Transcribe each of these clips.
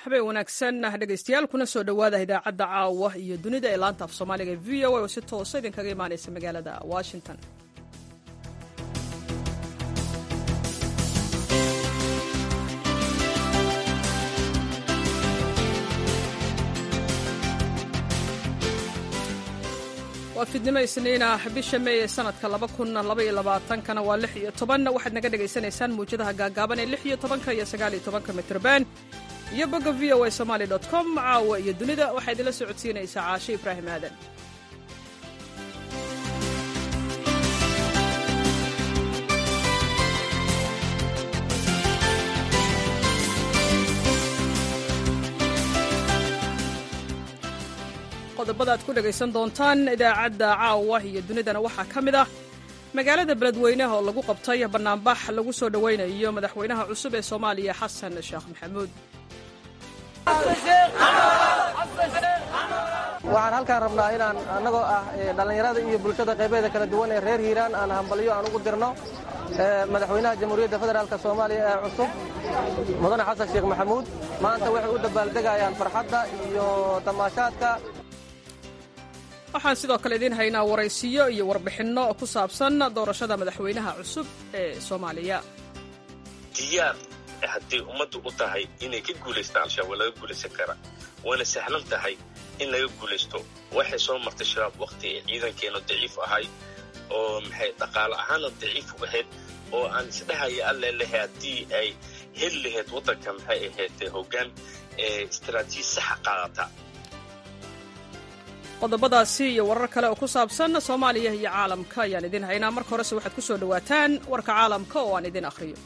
habeen wanaagsan dhegaystayaal kuna soo dhowaada idaacadda caawa iyo dunida ee laanta af soomaaliga v o a oo si toosa idinkaga imaanaysa magaalada washington waa fidnimo isniina bisha meey ee sanadka kana waa lix iyo toban waxaad naga dhagaysanaysaan muwjadaha gaagaaban ee lix iyo tobanka iyo sagaal iyo tobanka mitrban iyo bogga v o a somaali com caawa iyo dunida waxaa idinla socodsiinaysaa caashe ibraahim aadan qodobada aad ku dhegaysan doontaan idaacadda caawa iyo dunidana waxaa ka mid ah magaalada beledweyneha oo lagu qabtay bannaanbax lagu soo dhowaynayo madaxweynaha cusub ee soomaaliya xasan sheekh maxamuud waxaan halkaan rabnaa inaan annagoo ah dhallinyarada iyo bulshada qaybeeda kala duwan ee reer hiiraan aan hambalyo aan ugu dirno madaxweynaha jamhuuriyadda federaalk soomaaliya ee cusub mudane xasan sheekh maxamuud maanta waxay u dabaaldegayaan farxadda iyo tamaashaadka waxaan sidoo kale idiin haynaa waraysiyo iyo warbixinno ku saabsan doorashada madaxweynaha cusub ee soomaaliya diyaar hadday ummaddu u tahay inay ka guulaystaan al-shabaab waa laga guulaysan karaa waana sahlan tahay in laga guulaysto waxay soo martay shabaab wakhti ay ciidankeenu daciif ahay oo maxay dhaqaale ahaana daciif u ahayd oo aan isdhahaya alle lehe haddii ay heli lahayd waddanka maxay ahayd hoggaan istaraatiiji saxa qaadata qodobadaasi iyo warar kale oo ku saabsan soomaaliya iyo caalamka ayaan idiin haynaa marka horese waxaad ku soo dhowaataan warka caalamka oo aan idiin akhriyo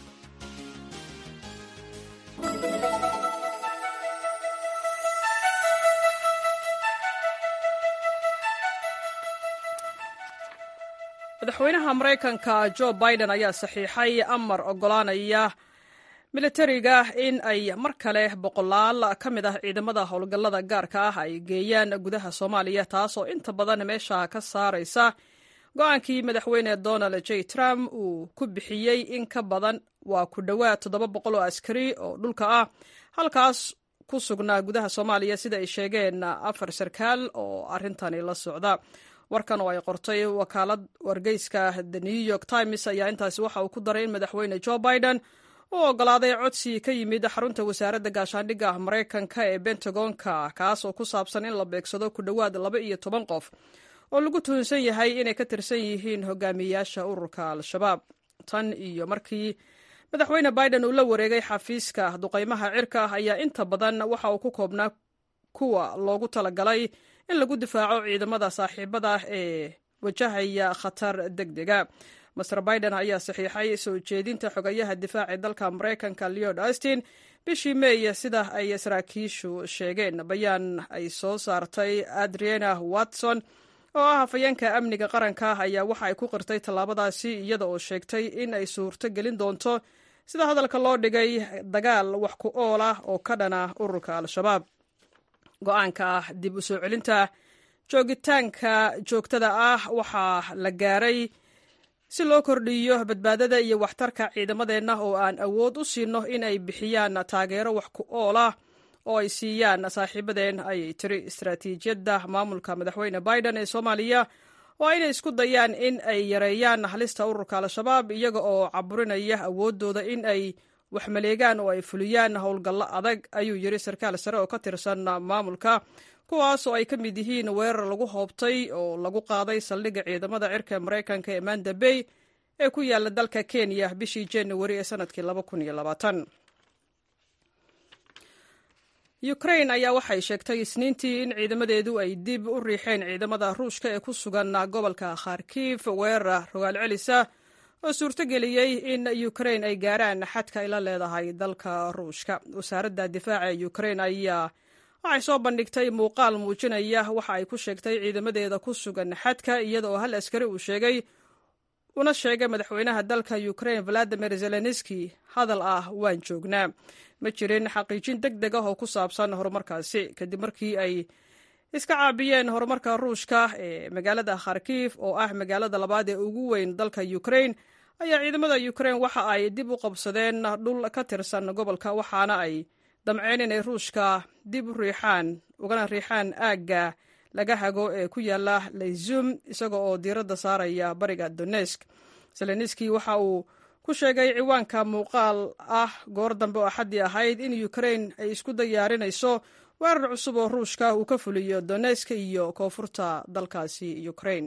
madaxweynaha maraykanka jo biden ayaa saxiixay amar oggolaanaya militariga in ay mar kale boqolaal ka mid ah ciidamada howlgallada gaarka ah ay geeyaan gudaha soomaaliya taasoo inta badan meesha ka saaraysa go-aankii madaxweyne donald j trump uu ku bixiyey in ka badan waa ku dhowaad toddoba boqol oo askari oo dhulka ah halkaas ku sugnaa gudaha soomaaliya sida ay sheegeen afar sarkaal oo arrintani la socda warkan oo ay qortay wakaalad wargeyska the new york times ayaa intaasi waxa uu ku daray in madaxweyne jo biden u oggolaaday codsi ka yimid xarunta wasaaradda gaashaandhigga maraykanka ee bentagonka kaas oo ku saabsan in la beegsado ku dhowaad laba iyo toban qof oo lagu tuhunsan yahay inay ka tirsan yihiin hogaamiyeyaasha ururka al-shabaab tan iyo markii madaxweyne biden uu la wareegay xafiiska duqaymaha cirka ayaa inta badan waxa uu ku koobnaa kuwa loogu talagalay in lagu difaaco ciidamada saaxiibada ee wajahaya khatar deg dega master biden ayaa saxiixay soo jeedinta xogayaha difaaca dalka maraykanka leod austin bishii meey sida ay saraakiishu sheegeen bayaan ay soo saartay adriana watson oo ah hafayeenka amniga qaranka ayaa waxa ay ku qirtay tallaabadaasi iyada oo sheegtay in ay suurto gelin doonto sida hadalka loo dhigay dagaal wax ku ool ah oo ka dhana ururka al-shabaab go-aanka ah dib u soo celinta joogitaanka joogtada ah waxaa la gaaray si loo kordhiyo badbaadada iyo waxtarka ciidamadeenna oo aan awood u siino in ay bixiyaan taageero wax ku ool ah oo ay siiyaan saaxiibadeen ayay tiri istaraatiijiyadda maamulka madaxweyne biden ee soomaaliya waa inay isku dayaan in ay yareeyaan halista ururka al-shabaab iyaga oo caburinaya awooddooda in ay waxmaleegaan oo ay fuliyaan howlgallo adag ayuu yiri sarkaal sare oo ka tirsan maamulka kuwaas oo ay ka mid yihiin weerar lagu hoobtay oo lagu qaaday saldhigga ciidamada cirka maraykanka ee manda bay ee ku yaala dalka kenya bishii januari ee sanadkii ukrain ayaa waxay sheegtay isniintii in ciidamadeedu ay dib u riixeen ciidamada ruushka ee ku sugan gobolka kharkiif weerar rogaal celisa oo suurtogeliyey in ukrain ay gaaraan xadka ay la leedahay dalka ruushka wasaaradda difaaca ee ukrain ayaa waxay soo bandhigtay muuqaal muujinaya waxa ay ku sheegtay ciidamadeeda ku sugan xadka iyada oo hal askari uu sheegay una sheegay madaxweynaha dalka ukrain valadimir zelenski hadal ah waan joognaa ma jirin xaqiijin deg deg ah oo ku saabsan horumarkaasi kadib markii ay iska caabiyeen horumarka ruushka ee magaalada kharkiif oo ah magaalada labaad ee ugu weyn dalka ukrain ayaa ciidamada ukrain waxa ay dib u qabsadeen dhul ka tirsan gobolka waxaana ay damceen inay ruushka dib u riixaan ugana riixaan aagga laga hago ee ku yaala layzum isaga oo diiradda saaraya bariga donesk zelenski waxa uu ku sheegay ciwaanka muuqaal ah goor dambe oo axaddii ahayd in ukrain ay isku diyaarinayso weerar cusub oo ruushka uu ka fuliyo donesk iyo koonfurta dalkaasi ukrain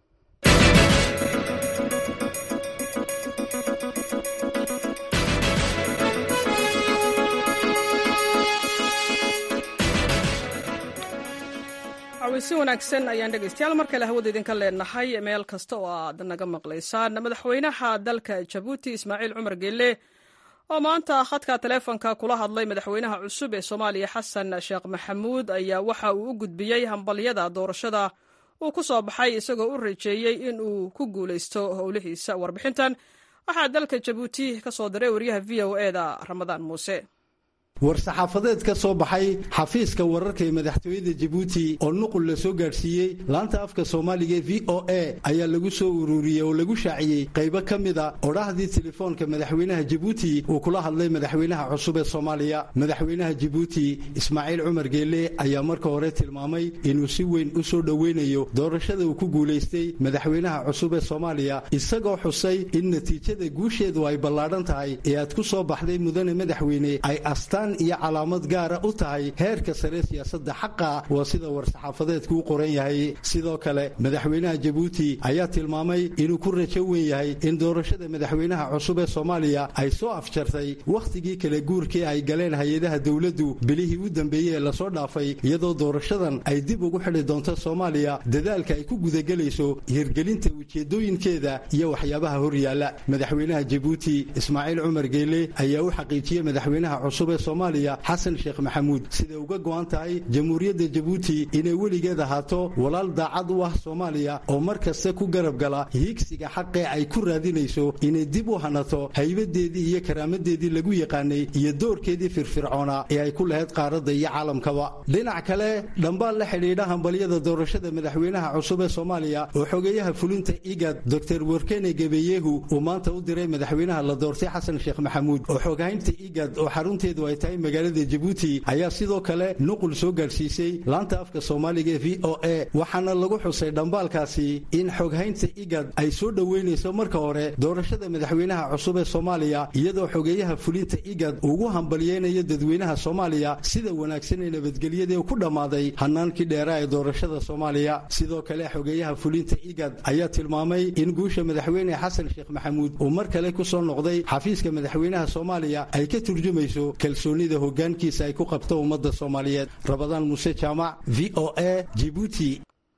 si wanaagsan ayaan dhegeystayaal mar kale hawada idinka leenahay meel kasta oo aad naga maqlaysaan madaxweynaha dalka jabuuti ismaaciil cumar geelle oo maanta khadka taleefonka kula hadlay madaxweynaha cusub ee soomaaliya xasan sheekh maxamuud ayaa waxa uu u gudbiyey hambalyada doorashada uu ku soo baxay isagoo u rajeeyey in uu ku guulaysto howlihiisa warbixintan waxaa dalka jabuuti ka soo diray wariyaha v o e da ramadaan muuse war-saxaafadeed ka soo baxay xafiiska wararka ee madaxtooyada jabuuti oo nuqul la soo gaadhsiiyey laanta afka soomaaliga e v o a ayaa lagu soo ururiyey oo lagu shaaciyey qaybo ka mida odhahdii telefoonka madaxweynaha jabuuti uu kula hadlay madaxweynaha cusub ee soomaaliya madaxweynaha jabuuti ismaaciil cumar geelle ayaa marka hore tilmaamay inuu si weyn u soo dhoweynayo doorashada uu ku guulaystay madaxweynaha cusub ee soomaaliya isagoo xusay in natiijada guusheedu ay ballaadhan tahay ee aad ku soo baxday mudane madaxweyne ay astaan iyo calaamad gaara u tahay heerka sare siyaasadda xaqa waa sida war-saxaafadeedku u qoran yahay sidoo kale madaxweynaha jabuuti ayaa tilmaamay inuu ku rajo weyn yahay in doorashada madaxweynaha cusub ee soomaaliya ay soo afjartay wakhtigii kala guurkii ay galeen hay-adaha dowladdu bilihii u dambeeyey ee lasoo dhaafay iyadoo doorashadan ay dib ugu xidhi doonto soomaaliya dadaalka ay ku gudagelayso hirgelinta ujeedooyinkeeda iyo waxyaabaha hor yaalla madaxweynaha jabuuti ismaaciil cumar geele ayaa u xaqiijiyey madaxweynaha cusub ee soomaaliya xasan sheekh maxamuud siday uga go'an tahay jamhuuriyadda jabuuti inay weligeed ahaato walaal daacad u ah soomaaliya oo mar kasta ku garab gala hiigsiga xaqee ay ku raadinayso inay dib u hanato haybadeedii iyo karaamadeedii lagu yaqaanay iyo doorkeedii firfircoona ee ay ku lahayd qaaradda iyo caalamkaba dhinac kale dhambaal la xidhiidha hambalyada doorashada madaxweynaha cusub ee soomaaliya oo xogeeyaha fulinta igad doctor werkene gebeyehu uu maanta u diray madaxweynaha la doortay xasan sheekh maxamuud oo xoghaynta igad oo xarunteedu ay tahay magaalada jabuuti ayaa sidoo kale nuqul soo gaadhsiisay laanta afka soomaaliga ee v o a waxaana lagu xusay dhambaalkaasi in xoghaynta igad ay soo dhoweynayso marka hore doorashada madaxweynaha cusub ee soomaaliya iyadoo xogeeyaha fulinta igad ugu hambalyeynayo dadweynaha soomaaliya sida wanaagsan ee nabadgelyadii ku dhammaaday hanaankii dheeraa ee doorashada soomaaliya sidoo kale xogeeyaha fulinta igad ayaa tilmaamay in guusha madaxweyne xasan sheekh maxamuud uu mar kale ku soo noqday xafiiska madaxweynaha soomaaliya ay ka turjumayso kalsoonida hogaankiisa ay ku qabto ummadda soomaaliyeed rabadaan muuse jaamac v o a jibuuti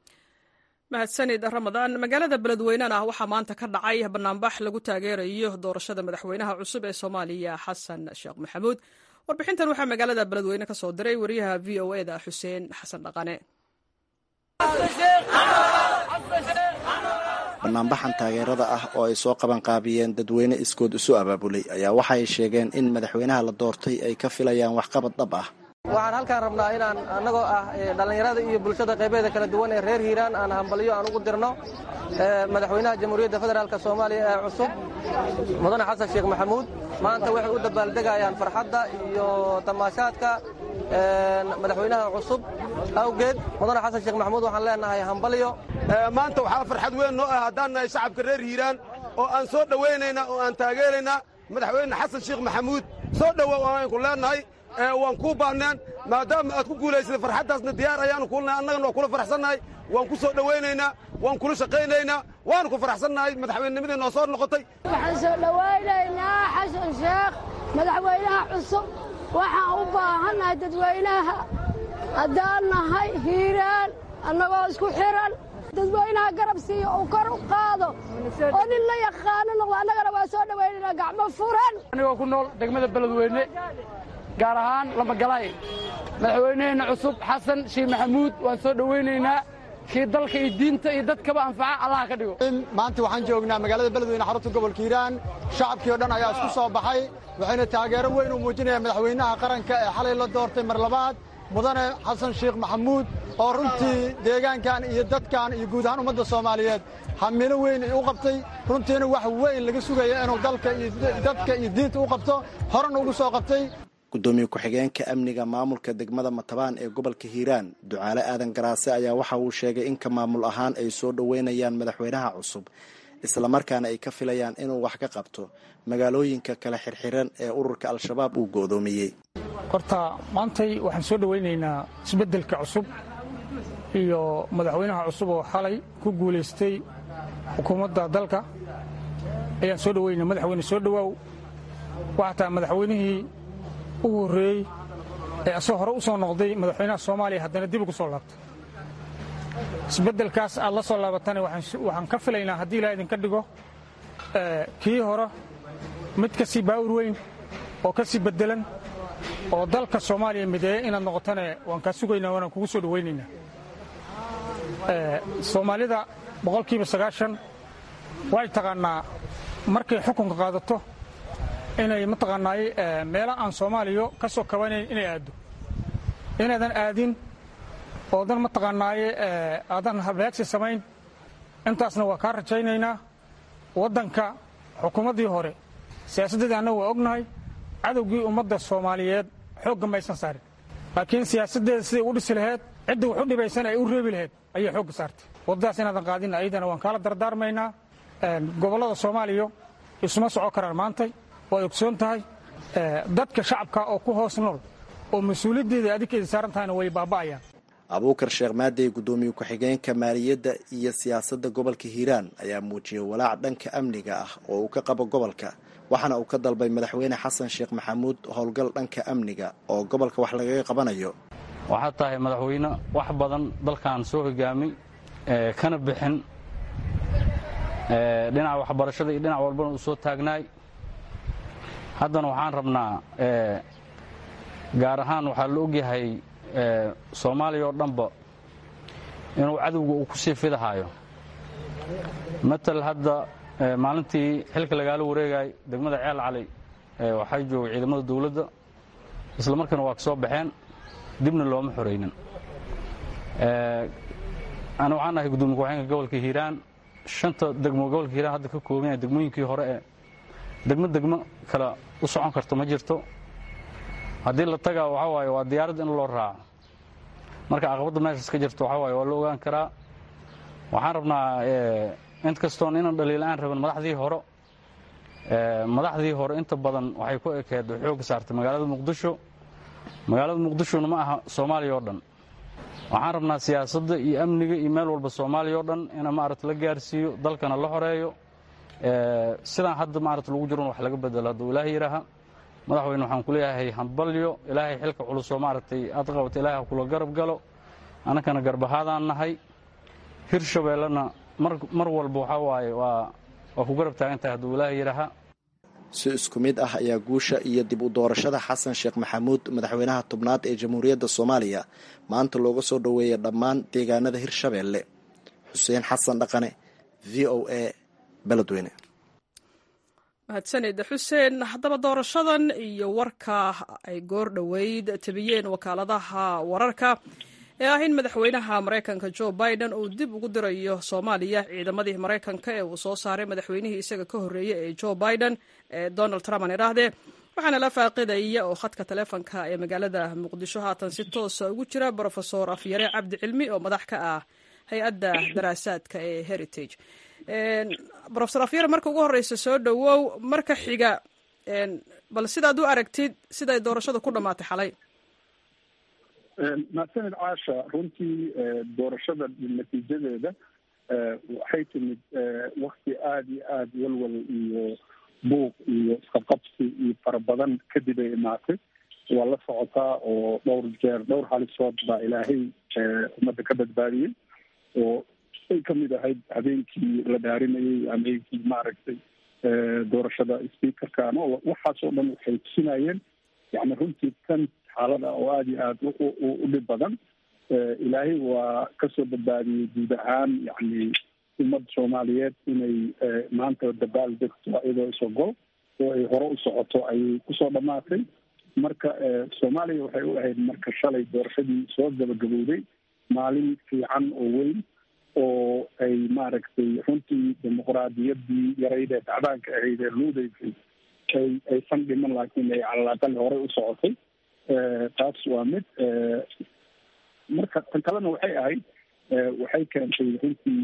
mahadsanid ramadaan magaalada beledweynena waxaa maanta ka dhacay banaanbax lagu taageerayo doorashada madaxweynaha cusub ee soomaaliya xasan sheekh maxamuud warbixintan waxaa magaalada beledweyne ka soo diray wariyaha v o e da xuseen xasan dhaqane banaanbaxan taageerada ah oo ay soo qabanqaabiyeen dadweyne iskood isu abaabulay ayaa waxay sheegeen in madaxweynaha la doortay ay ka filayaan waxqabad dhab ah waxaan halkaan rabnaa inaan annagoo ah dhallinyarada iyo bulshada qaybeeda kala duwan ee reer hiiraan aan hambalyo aan ugu dirno madaxweynaha jamhuuriyadda federaalk soomaaliya ee cusub mudane xasan sheekh maxamuud maanta waxay u dabaaldegayaan farxadda iyo tamaashaadka madaxweynaha cusub awgeed mudane xasan sheekh maxamuud waxaan leenahay hambalyo maanta waxaa farxad weyn noo ah haddaan nahay shacabka reer hiiraan oo aan soo dhowaynaynaa oo aan taageeraynaa madaxweyne xasan sheekh maxamuud soo dhowow aanku leenahay waan kuu baanneen maadaama aad ku guulaysatay farxaddaasna diyaar ayaanu kulnahay annagana waa kula faraxsannahay waan ku soo dhowaynaynaa waan kula shaqaynaynaa waanu ku faraxsannahay madaxweynenimadii noo soo noqotay waxaan soo dhowaynaynaa xasan sheekh madaxweynaha cusub waxaan u baahannahay dadweynaha haddaan nahay hiiraan annagoo isku xihan dadweynaha garab siiyo uu kor u qaado oo nin la yaqaano noqdo annagana waa soo dhowaynaynaa gacmo furan anigoo ku nool degmada beledweyne gaar ahaan lamagalaay madaxweyneheenna cusub xasan sheekh maxamuud waan soo dhowaynaynaa kii dalka iyo diinta iyo dadkaba anfaca allah ka dhigo maanta waxaan joognaa magaalada beledweyne xarunta gobolka hiiraan shacabkii o dhan ayaa isku soo baxay waxayna taageero weyn u muujinayaan madaxweynaha qaranka ee xalay la doortay mar labaad mudane xasan sheekh maxamuud oo runtii deegaankan iyo dadkan iyo guud ahaan ummadda soomaaliyeed hamilo weyn u qabtay runtiina wax weyn laga sugaya inuu dalka iyo dadka iyo diinta u qabto horena ugu soo qabtay gudoomiye ku-xigeenka amniga maamulka degmada matabaan ee gobolka hiiraan ducaale aadan garaase ayaa waxa uu sheegay in ka maamul ahaan ay soo dhoweynayaan madaxweynaha cusub islamarkaana ay ka filayaan inuu wax ka qabto magaalooyinka kala xirxiran ee ururka al-shabaab uu go'doomiyey horta maantay waxaan soo dhowaynaynaa isbeddelka cusub iyo madaxweynaha cusub oo xalay ku guulaystay xukuumadda dalka ayaan soo dhoweynaa madaxweyne soo dhowaaw waxaa taa madaxweynihii ugu horreeyey ee asagoo hore u soo noqday madaxweynaha soomaaliya haddana dib ugu soo laabtay isbeddelkaas aad la soo laabatana waxaan ka filaynaa haddii ilaa idinka dhigo kii hore mid ka sii baawur weyn oo ka sii beddelan oo dalka soomaaliya mideeya inaad noqotane waan kaa sugaynaa waanaan kugu soo dhowaynaynaa soomaalida boqolkiiba sagaashan way taqaannaa markay xukunka qaadato inay mataqaanaaye meelo aan soomaaliya ka soo kabanayn inay aaddo inaadan aadin oodan mataqaanaaye aadan habeegsi samayn intaasna waa kaa rajaynaynaa waddanka xukuumaddii hore siyaasaddeedii annagu waa ognahay cadowgii ummadda soomaaliyeed xoogga maysan saarin laakiin siyaasaddeeda siday u dhisi laheyd cidda wax u dhibaysan ay u reebi laheyd ayay xoogga saartay waddadaas inaadan qaadin ayadana waan kaala dardaarmaynaa gobollada soomaaliya isuma soco karaan maantay waad ogsoon tahay dadka shacabka oo ku hoos nool oo mas-uuliyaddeeda adinkeeda saaran tahayna way baaba'ayaan abuukar sheekh maadey gudoomiye ku-xigeenka maaliyadda iyo siyaasadda gobolka hiiraan ayaa muujiyey walaac dhanka amniga ah oo uu ka qabo gobolka waxaana uu ka dalbay madaxweyne xasan sheekh maxamuud howlgal dhanka amniga oo gobolka wax lagaga qabanayo waxaad tahay madaxweyne wax badan dalkan soo hogaamay kana bixin dhinaca waxbarashada iyo dhinac walbana uu soo taagnaay haddana waxaan rabnaa gaar ahaan waxaa la ogyahay soomaaliya oo dhanba inuu cadowga uu ku sii fidahaayo matal hadda maalintii xilka lagaala wareegay degmada ceel cali waxay joogay ciidamada dawladda isla markiina waa ka soo baxeen dibna looma xoraynin ana waxaan ahay gudoomiye ku-xigeenka gobolka hiiraan shanta degmo gobolka hiiraan hadda ka koobanya degmooyinkii hore ee degmo degmo kale u socon karto ma jirto haddii la tagaa waxaa waaye waa diyaarad in loo raaco marka caqabadda meeshaas ka jirto waxaa waaye waa la ogaan karaa waxaan rabnaa int kastoon inaan dhaliila-aan rabin madaxdii hore madaxdii hore inta badan waxay ku ekeed xoogga saartay magaalada muqdisho magaalada muqdishona ma aha soomaaliya oo dhan waxaan rabnaa siyaasadda iyo amniga iyo meel walba soomaaliya oo dhan ina maarata la gaarsiiyo dalkana la xoreeyo sidaan hadda maarata lagu jiron wax laga bedelo hadduu ilaahay yidhaaha madaxweyne waxaan ku leeyahay hambalyo ilaahay xilka culusoo maaragtay aad qabata ilahay ha kula garab galo annakana garbahaadaan nahay hirshabeellena mar walba waxaa waaye waa waa ku garab taagan tahay hadduu ilaahay yidhaaha si isku mid ah ayaa guusha iyo dib u doorashada xasan sheekh maxamuud madaxweynaha tobnaad ee jamhuuriyadda soomaaliya maanta looga soo dhoweeya dhammaan deegaanada hirshabeelle xuseen xasan dhaqane v o a beledweyne mahadsanida xuseen haddaba doorashadan iyo warka ay goor dhoweyd tabiyeen wakaaladaha wararka ee ah in madaxweynaha maraykanka jo biden uu dib ugu dirayo soomaaliya ciidamadii maraykanka ee uu soo saaray madaxweynihii isaga ka horreeyey ee jo biden ee donald trump aan idhaahdee waxaana la faaqidaya oo khadka taleefonka ee magaalada muqdisho haatan si toosa ugu jira brofesor afyare cabdi cilmi oo madax ka ah hay-adda daraasaadka ee heritage rofesor afyare marka ugu horeysa soo dhowow marka xiga bal sidaad u aragtid siday doorashada ku dhammaatay xalay mahadsanid caasha runtii doorashada natiijadeeda waxay timid wakti aada iyo aada walwal iyo buuq iyo isqabqabsi iyo fara badan kadib ay imaatay waa la socotaa oo dhowr jeer dhowr halisood baa ilaahay ummadda ka badbaadiyey oo ay kamid ahayd habeenkii la dhaarinayay habeenkii maaragtay doorashada speakerka ama waxaas oo dhan waxay tusinayeen yani runtii tan xaalada oo aada iyo aada u dhib badan ilaahay waa kasoo badbaadiyey guud ahaan yani ummadda soomaaliyeed inay maanta dabaal degto iyadoo isogol oo ay hore u socoto ayay kusoo dhamaatay marka soomaaliya waxay u ahayd marka shalay doorashadii soo gabagabowday maalin fiican oo weyn oo ay maaragtay runtii dimuqraadiyaddii yarayd ee dacdaanka ahayd ee luudaysay ay aysan dhiman laakiin ay calalaaqal horey u socotay taas waa mid marka tan kalena waxay ahayd waxay keentay runtii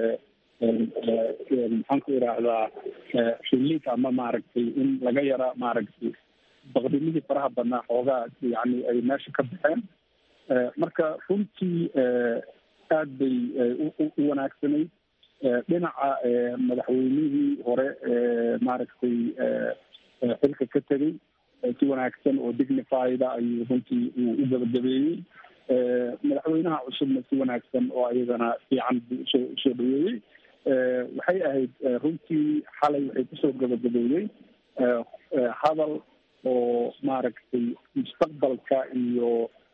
maxaan ku idhaahdaa relief ama maaragtay in laga yara maaragtay baqdimihii faraha badnaa xoogaa yani ay meesha ka baxeen marka runtii aad bay u wanaagsanayd dhinaca madaxweynihii hore maaragtay xilka ka tegay si wanaagsan oo dignifieda ayuu runtii uu u gabagabeeyey madaxweynaha cusubna si wanaagsan oo ayadana fiican buu usoo usoo dhaweeyey waxay ahayd runtii xalay waxay kusoo gabagabeeyey hadal oo maaragtay mustaqbalka iyo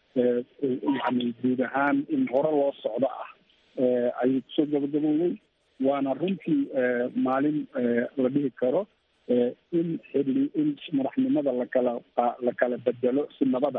yani guud ahaan in hore loo socdo ah ayay kusoo gabagaboobay waana runtii maalin la dhihi karo in xili in madaxnimada lakala la kala bedelo si nabada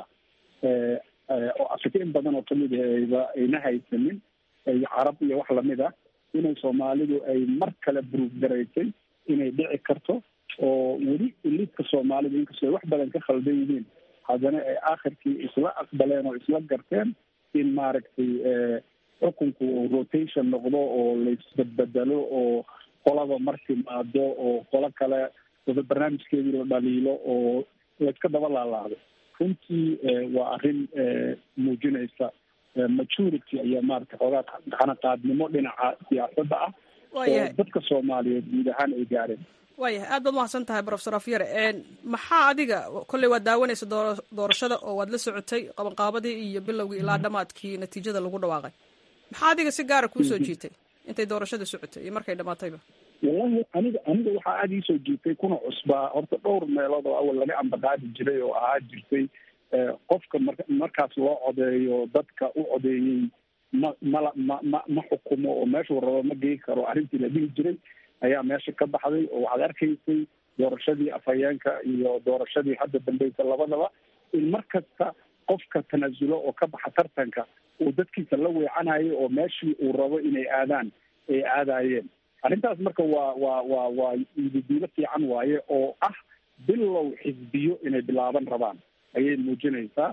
oo afrika in badan oo kamid ahba ayna haysanin iyo carab iyo wax lamid ah inay soomaalidu ay mar kale buruuf garaysay inay dhici karto oo weli iliidka soomaalida inkastoo ay wax badan ka khaldan yihiin haddana ay aakhirkii isla aqbaleen oo isla garteen in maaragtay xukunku uu rotation noqdo oo laisbedbedelo oo qolaba mar timaado oo qolo kale wada barnaamijkeedii la dhaliilo oo layska daba laalaado runtii waa arrin muujinaysa maturity ayaa maarata xoogaa xanaqaadnimo dhinaca siyaasadda ah oo dadka soomaaliyeed guud ahaan ay gaareen waayahay aad baad mahadsan tahay profesor afyare maxaa adiga kolley waad daawanaysa doo doorashada oo waad la socotay qabanqaabadii iyo bilowgii ilaa dhamaadkii natiijada lagu dhawaaqay maxaa adiga si gaara kuusoo jiitay intay doorashada socotay iyo markay dhamaatayba wallahi aniga aniga waxaa aada iisoo jiitay kuna cusbaa horta dhowr meelood oo awal laga ambaqaadi jiray oo ahaa jirtay qofka mar markaas loo codeeyo dadka u codeeyey ma mala ma ma ma xukumo oo meeshuu rabo ma gei karo arrintii la dhihi jiray ayaa meesha ka baxday oo waxaad arkaysay doorashadii afhayeenka iyo doorashadii hadda dambeysa labadaba in mar kasta qofka tanaasulo oo ka baxa tartanka uu dadkiisa la weecanayo oo meeshii uu rabo inay aadaan ay aadayeen arrintaas marka waa waa waa waa ididiilo fiican waaye oo ah bilow xisbiyo inay bilaaban rabaan ayay muujinaysaa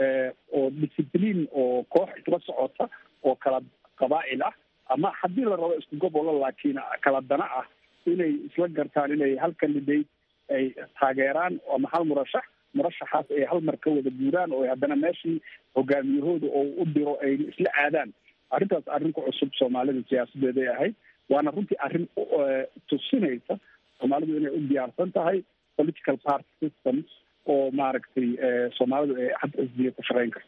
oo discipliin oo koox isla socota oo kala qabaa'il ah ama haddii la rabo isku gobolo laakiin kala dana ah inay isla gartaan inay hal candidate ay taageeraan ama hal murashax murashaxaas ay hal mar ka wada guuraan oo haddana meeshii hogaamiyahooda oo u diro ay isla aadaan arrintaas arrin ku cusub soomaalida siyaasadeeday ahayd waana runtii arrin tusinaysa soomaalidu inay u diyaarsan tahay political party systems oo maaragtay soomaalidu ay had xisbiya ku shaqeyn karto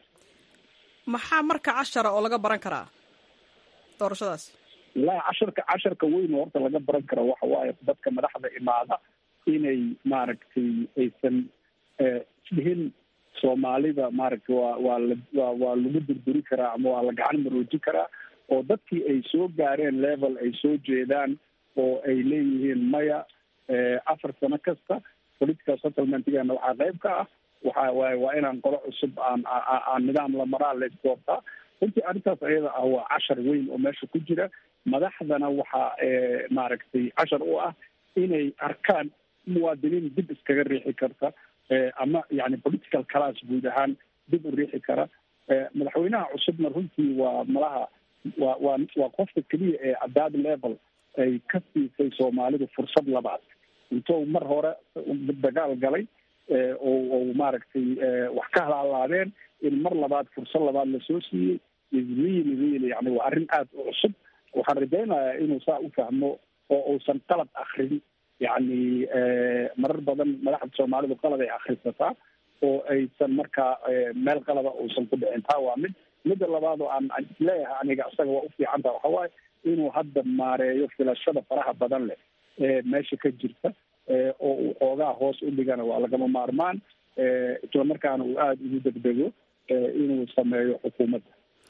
maxaa marka cashara oo laga baran karaa doorashadaas wallahi casharka casharka weyn oo horta laga baran karo waxa waaye dadka madaxda imaada inay maaragtay aysan isdhihin soomaalida maaragtay waa waa la waa waa lagu durduri karaa ama waa la gacan maroojin karaa oo dadkii ay soo gaareen level ay soo jeedaan oo ay leeyihiin maya afar sano kasta political settlementgana waxaa qayb ka ah waxa waaye waa inaan qolo cusub aan aan nidaam la maraa la isdoortaa runtii arrintaas ayada ah waa cashar weyn oo meesha ku jira madaxdana waxaa maaragtay cashar u ah inay arkaan muwaadiniin dib iskaga riixi karta ama yani political class guud ahaan dib u riixi kara madaxweynaha cusubna runtii waa malaha waa waa waa qofka keliya ee adaad level ay ka siisay soomaalidu fursad labaad intou mar hore dagaal galay oo oo maaragtay wax ka halaalaadeen in mar labaad fursad labaad lasoo siiyey is really really yani waa arrin aada u cusub waxaan rajaynayaa inuu saa u fahmo oo uusan qalad akrin yani marar badan madaxda soomaalidu qalad ay akrisataa oo aysan markaa meel qalada uusan ku dhicin taa waa mid midda labaad oo aan isleeyahay aniga isaga waa u fiicanta waxa waaye inuu hadda maareeyo filashada faraha badan leh ee meesha ka jirta oo uu xoogaa hoos u dhigana waa lagama maarmaan islamarkaana uu aada ugu degdego inuu sameeyo xukuumadda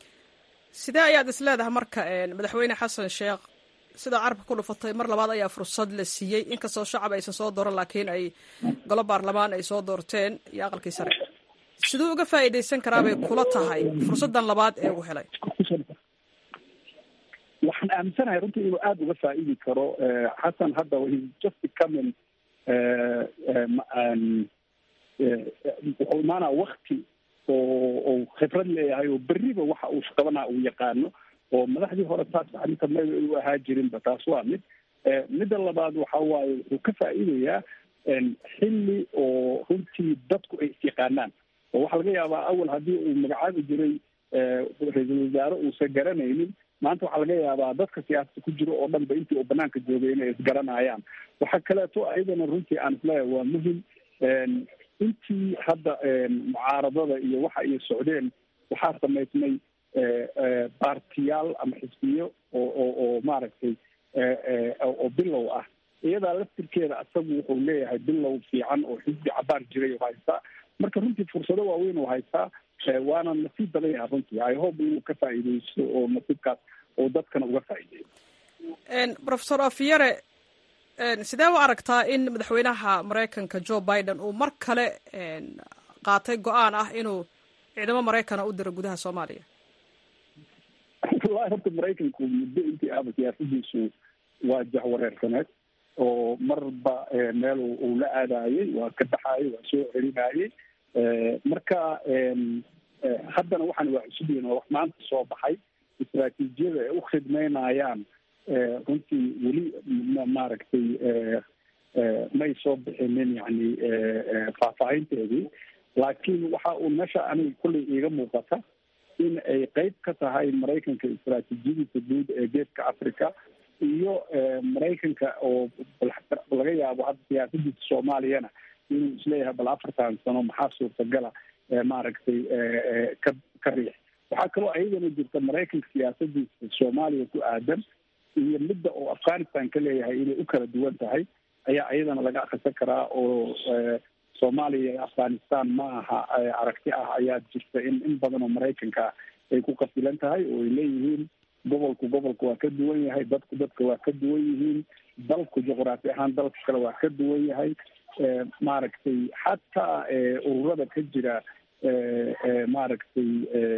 sidee ayaad is leedahay marka madaxweyne xasan sheekh sidaa carabka ku dhufatay mar labaad ayaa fursad la siiyey inkastoo shacab aysan soo dooran laakiin ay golo baarlamaan ay soo doorteen iyo aqalkii sare siduu uga faa'iidaysan karaa bay kula tahay fursaddan labaad ee uu helay waxaan aaminsanahay runtii inuu aada uga faa'iidi karo xasan hadda he just becoming wuxuu imaanaa wakti oo oo khibrad leeyahay oo beriba waxa uu shaqabanaa uu yaqaano oo madaxdii hore taas arrinta ma u ahaa jirinba taas waa mid midda labaad waxa waaye wuxuu ka faa'iidayaa xilli oo runtii dadku ay isyaqaanaan oo waxaa laga yaabaa awal haddii uu magacaabi jiray ra-iisul wasaare uusan garanaynin maanta waxaa laga yaabaa dadka siyaasada ku jiro oo dhan ba intii uu banaanka joogay inay isgaranayaan waxaa kaleeto ayadana runtii aan isleeyahay waa muhim intii hadda mucaaradada iyo waxa ay socdeen waxaa samaysmay baartiyaal ama xisbiyo oo oo oo maaragtay oo bilow ah iyadaa laftirkeeda isagu wuxuu leeyahay bilow fiican oo xisbi cabaar jiray oo haystaa marka runtii fursado waaweyn oo haystaa waana nasiib badan yaha runtii i hope inuu ka faa'iideysto oo nasiibkaas oo dadkana uga faa'iideeyo professor afyare sidee u aragtaa in madaxweynaha maraykanka joe biden uu mar kale qaatay go-aan ah inuu ciidamo maraykana u diro gudaha soomaaliya wallahi horta maraykanku muddo intii aaba siyaasadiisu waa jahwareersaneed oo marba meel uu la aadayey waa ka baxayey waa soo celinayey marka haddana waxaan waa cusub yihin oo wax maanta soo baxay istraatiijiyada ay u khidmeynayaan runtii weli maaragtay may soo bixinin yani faahfaahinteedii laakiin waxa uu meesha aniga kullay iiga muuqata in ay qeyb ka tahay maraykanka istraatiijiyadiisa guud ee geeska africa iyo maraykanka oo laga yaabo hadda siyaasadiisa soomaaliyana inuu isleeyahay bal afartan sano maxaa suurtagala maaragtay ka ka riix waxaa kaloo ayadana jirta maraykanka siyaasadiisa soomaaliya ku aadan iyo midda oo afghanistan ka leeyahay inay u kala duwan tahay ayaa ayadana laga akrisan karaa oo soomaaliya iyo afghanistan ma aha aragti ah ayaa jirta in in badan oo maraykanka ay ku qasilan tahay oo ay leeyihiin gobolku gobolka waa ka duwan yahay dadku dadka waa ka duwan yihiin dalku juqraafi ahaan dalka kale waa ka duwan yahay maaragtay xataa ururada ka jira maaragtay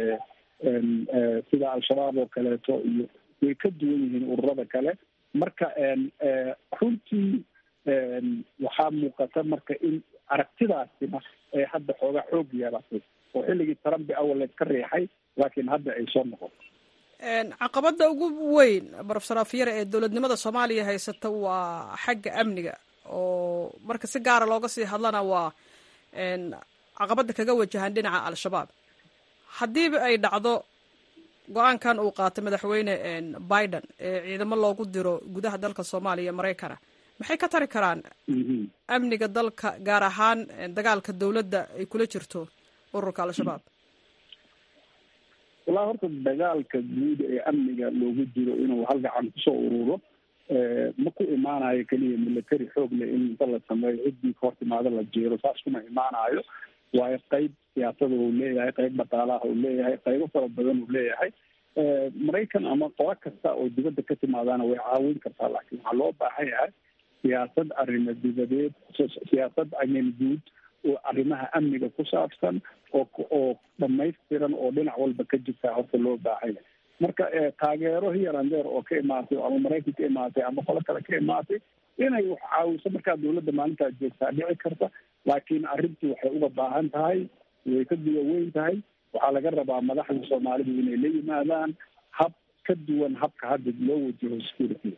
sida al-shabaab oo kaleeto iyo way ka duwan yihiin ururada kale marka runtii waxaa muuqata marka in aragtidaasina ee hadda xoogaa xoog yeelatay oo xilligii trumpi awal layska riixay laakiin hadda ay soo noqoto caqabadda ugu weyn profesor afyare ee dowladnimada soomaaliya haysata waa xagga amniga oo marka si gaara looga sii hadlana waa caqabadda kaga wajahan dhinaca al-shabaab haddiiba ay dhacdo go-aankan uu qaatay madaxweyne biden ee ciidamo loogu diro gudaha dalka soomaaliya maraykana maxay ka tari karaan amniga dalka gaar ahaan dagaalka dowladda ay kula jirto ururka al-shabaab wallahi horta dagaalka guud ee amniga loogu jiro inuu hal gacan kusoo ururo ma ku imaanayo keliya military xoog leh in inta la sameeyo ciddii ka hortimaado la jeero saas kuma imaanayo waayo qeyb siyaasada uu leeyahay qeyb dhaqaalaha uu leeyahay qeybo fara badan uu leeyahay maraykan ama qolo kasta oo dibadda ka timaadaana way caawin kartaa laakiin waxaa loo baahan yahay siyaasad arrimo dibadeed siyaasad amin guud oo arrimaha amniga ku saabsan oo oo dhamaystiran oo dhinac walba ka jirtaa horta loo baahan yahay marka taageero hiyarandeer oo ka imaatay ama maraykan ka imaatay ama qolo kale ka imaatay inay wax caawiso markaa dawladda maalintaa joogtaa dhici karta laakiin arrintii waxay uga baahan tahay way ka duwa weyn tahay waxaa laga rabaa madaxda soomaalidu inay la yimaadaan hab ka duwan habka hadda loo wajaho security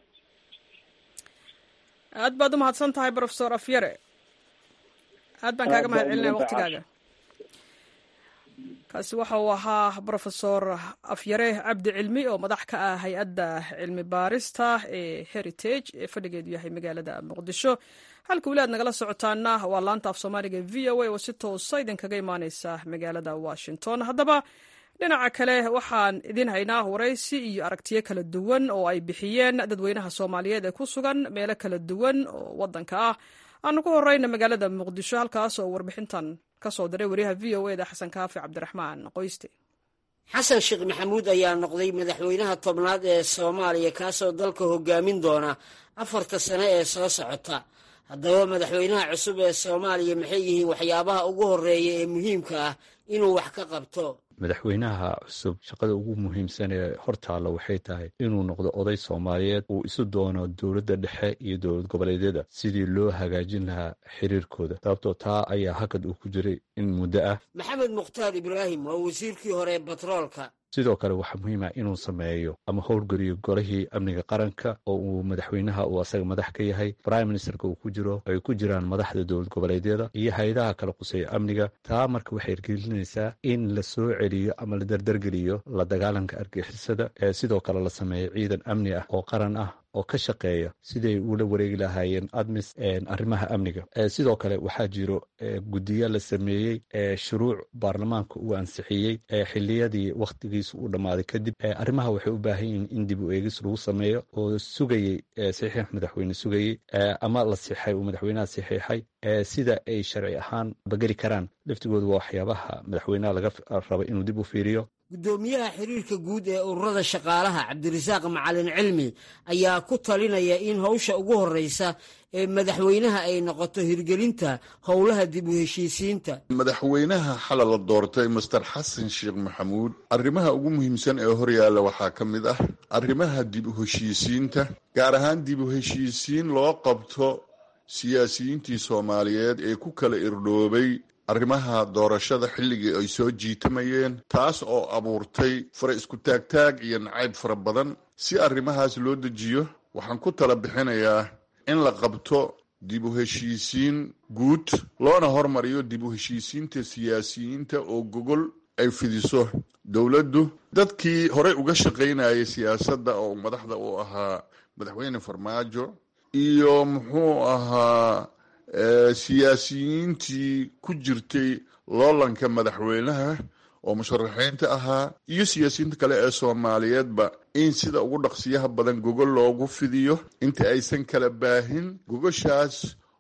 aad baad umahadsan tahay profesor afyare aad baan kaaga mahad celinaya waktigaaga kaasi waxa uu ahaa brofesor afyare cabdi cilmi oo madax ka ah hay-adda cilmi baarista ee heritage ee fadhigeedu yahay magaalada muqdisho halka weli aad nagala socotaana waa laanta af soomaaliga v o a oo si toosa idinkaga imaaneysa magaalada washington haddaba dhinaca kale waxaan idin haynaa waraysi iyo aragtiyo kala duwan oo ay bixiyeen dadweynaha soomaaliyeed ee ku sugan meelo kala duwan oo wadanka ah aanu ku horeyna magaalada muqdisho halkaas oo warbixintan kasoo diray wariyaha v o eda xasan kaafi cabdiraxmaan qoyste xasan sheekh maxamuud ayaa noqday madaxweynaha tobnaad ee soomaaliya kaasoo dalka hogaamin doona afarta sane ee soo socota haddaba madaxweynaha cusub ee soomaaliya maxay yihiin waxyaabaha ugu horeeya ee muhiimka ah inuu wax ka qabto madaxweynaha cusub shaqada ugu muhiimsan ee hortaalla waxay tahay inuu noqdo oday soomaaliyeed uu isu doono dowladda dhexe iyo dowlad goboleedyada sidii loo hagaajin lahaa xiriirkooda sababtoo taa ayaa hakad uu ku jiray in muddo ah maxamed mukhtaar ibraahim waa wasiirkii hore ee batroolka sidoo kale waxaa muhiim ah inuu sameeyo ama howlgeliyo golihii amniga qaranka oo uu madaxweynaha uu asaga madax ka yahay prime ministerka uu ku jiro ay ku jiraan madaxda dowlad goboleedyada iyo hay-adaha kala quseeya amniga taa marka waxay ergelinaysaa in la soo celiyo ama la dardargeliyo la dagaalanka argixisada ee sidoo kale la sameeyo ciidan amni ah oo qaran ah oo ka shaqeeya siday ula wareegi lahaayeen admis arrimaha amniga sidoo kale waxaa jiro guddiyo la sameeyey shuruuc baarlamaanka uu ansixiyey xiliyadii wakhtigiisa uu dhammaaday kadib arrimaha waxay u baahan yihiin in dib u eegis lagu sameeyo oo sugayey saxiix madaxweyne sugayey ama la sixay uu madaxweynaha saxiixay sida ay sharci ahaan bageli karaan laftigooda waa waxyaabaha madaxweynaha laga raba inuu dib u fiiriyo guddoomiyaha xiriirka guud ee ururada shaqaalaha cabdirasaaq macalin cilmi ayaa ku talinaya in howsha ugu horreysa ee madaxweynaha ay noqoto hirgelinta howlaha dib u heshiisiinta madaxweynaha xala la doortay master xasan sheekh maxamuud arrimaha ugu muhiimsan ee horyaalla waxaa ka mid ah arrimaha dib u heshiisiinta gaar ahaan dib u heshiisiin loo qabto siyaasiyiintii soomaaliyeed ee ku kala irdhoobay arrimaha doorashada xilligii ay soo jiitamayeen taas oo abuurtay fara isku taagtaag iyo nacayb fara badan si arrimahaas loo dejiyo waxaan ku tala bixinayaa in la qabto dib u heshiisiin guud loona hormariyo dib u heshiisiinta siyaasiyiinta oo gogol ay fidiso dowladdu dadkii horey uga shaqaynayay siyaasadda oo madaxda uu ahaa madaxweyne farmaajo iyo muxuu ahaa siyaasiyiintii ku jirtay loolanka madaxweynaha oo musharaxiinta ahaa iyo siyaasiyiinta kale ee soomaaliyeedba in sida ugu dhaqsiyaha badan gogol loogu fidiyo inta aysan kala baahin gogoshaas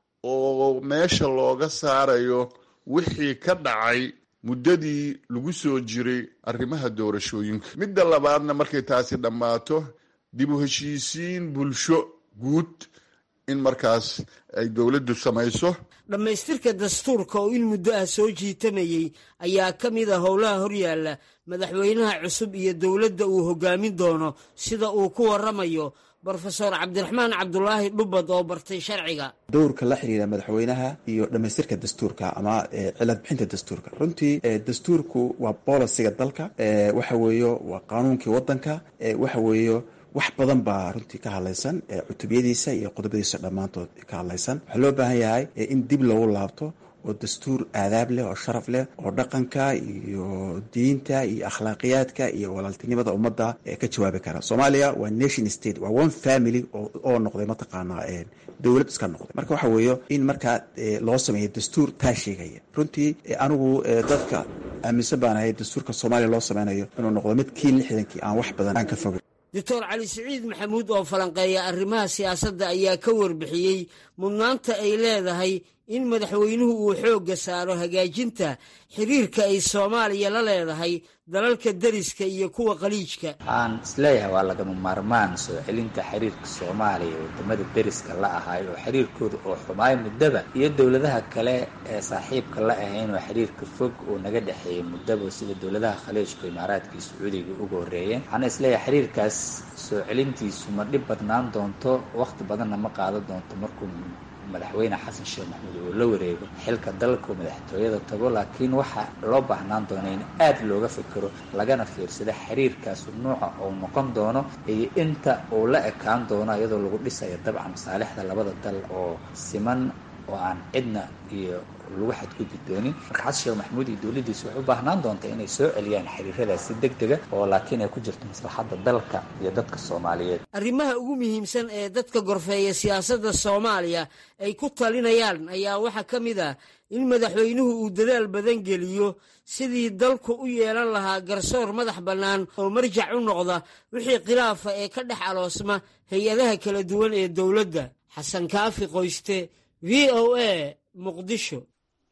oo meesha looga saarayo wixii ka dhacay muddadii lagu soo jiray arrimaha doorashooyinka midda labaadna markay taasi dhammaato dib u heshiisiin bulsho guud in markaas ay dowladdu samayso dhammaystirka dastuurka oo in muddo ah soo jiitamayey ayaa ka mid a howlaha horyaalla madaxweynaha cusub iyo dowladda uu hoggaamin doono sida uu ku warramayo brofesor cabdiraxmaan cabdulaahi dhubad oo bartay sharciga dowrka la xiriira madaxweynaha iyo dhammaystirka dastuurka ama cilad bixinta dastuurka runtii dastuurku waa bolisiga dalka waxa weeyo waa qaanuunkii waddanka waxa weeyo wax badan baa runtii ka hadlaysan cutubiyadiisa iyo qodobadiisa dhammaantood ka hadlaysan waxaa loo baahan yahay in dib loogu laabto oo dastuur aadaab leh oo sharaf leh oo dhaqanka iyo diinta iyo akhlaaqiyaadka iyo walaaltinimada ummadda ka jawaabi kara soomaaliya waa nation state waa one family oo noqday mataqaanaa dowlad iska noqday marka waxa weeyo in markaa loo sameeyo dastuur taa sheegaya runtii anigu dadka aaminsan baan ahay dastuurka soomaaliya loo sameynayo inuu noqdo mid kii lixdankii aan wax badan aan ka fogay doctor cali siciid maxamuud oo falanqeeya arrimaha siyaasadda ayaa ka warbixiyey mudnaanta ay leedahay in madaxweynuhu uu xoogga saaro hagaajinta xiriirka ay soomaaliya la leedahay dalalka deriska iyo kuwa qaliijka waxaan isleeyahay waa lagama maarmaan soo celinta xiriirka soomaaliya wadamada deriska la ahay oo xiriirkooda oo xumaay muddaba iyo dowladaha kale ee saaxiibka la ahayn oo xiriirka fog oo naga dhexeeyay muddaba sida dowladaha khaliijka imaaraadka iyo sacuudiga uga horreeyeen waxaana isleeyahay xiriirkaas soo celintiisu ma dhib badnaan doonto wakhti badanna ma qaadan doonto markuu madaxweyne xasan sheekh maxamuud uu la wareego xilka dalka madaxtooyada tago laakiin waxaa loo baahnaan doona in aad looga fikiro lagana fiirsado xiriirkaas nuuca uu noqon doono iyo inta uu la ekaan doono iyadoo lagu dhisayo dabcan masaalixda labada dal oo siman oo aan cidna iyo lagu xadgudbi doonin marka xasan sheekh maxamuud iyo dowladdiisa waxay u baahnaan doonta inay soo celiyaan xiriiradaas si deg dega oo laakiin ay ku jirto maslaxadda dalka iyo dadka soomaaliyeed arrimaha ugu muhiimsan ee dadka gorfeeya siyaasadda soomaaliya ay ku talinayaan ayaa waxaa ka mid ah in madaxweynuhu uu dadaal badan geliyo sidii dalku u yeelan lahaa garsoor madax bannaan oo marjac u noqda wixii khilaafa ee ka dhex aloosma hay-adaha kala duwan ee dowladda xasan kaafi qoyste v o a muqdisho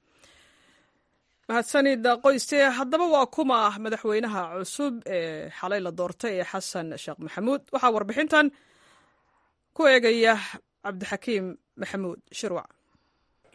mahadsanid qoyste haddaba waa kuma madaxweynaha cusub ee xalay la doortay ee xasan sheekh maxamuud waxaa warbixintan ku eegaya cabdixakiim maxamuud shirwac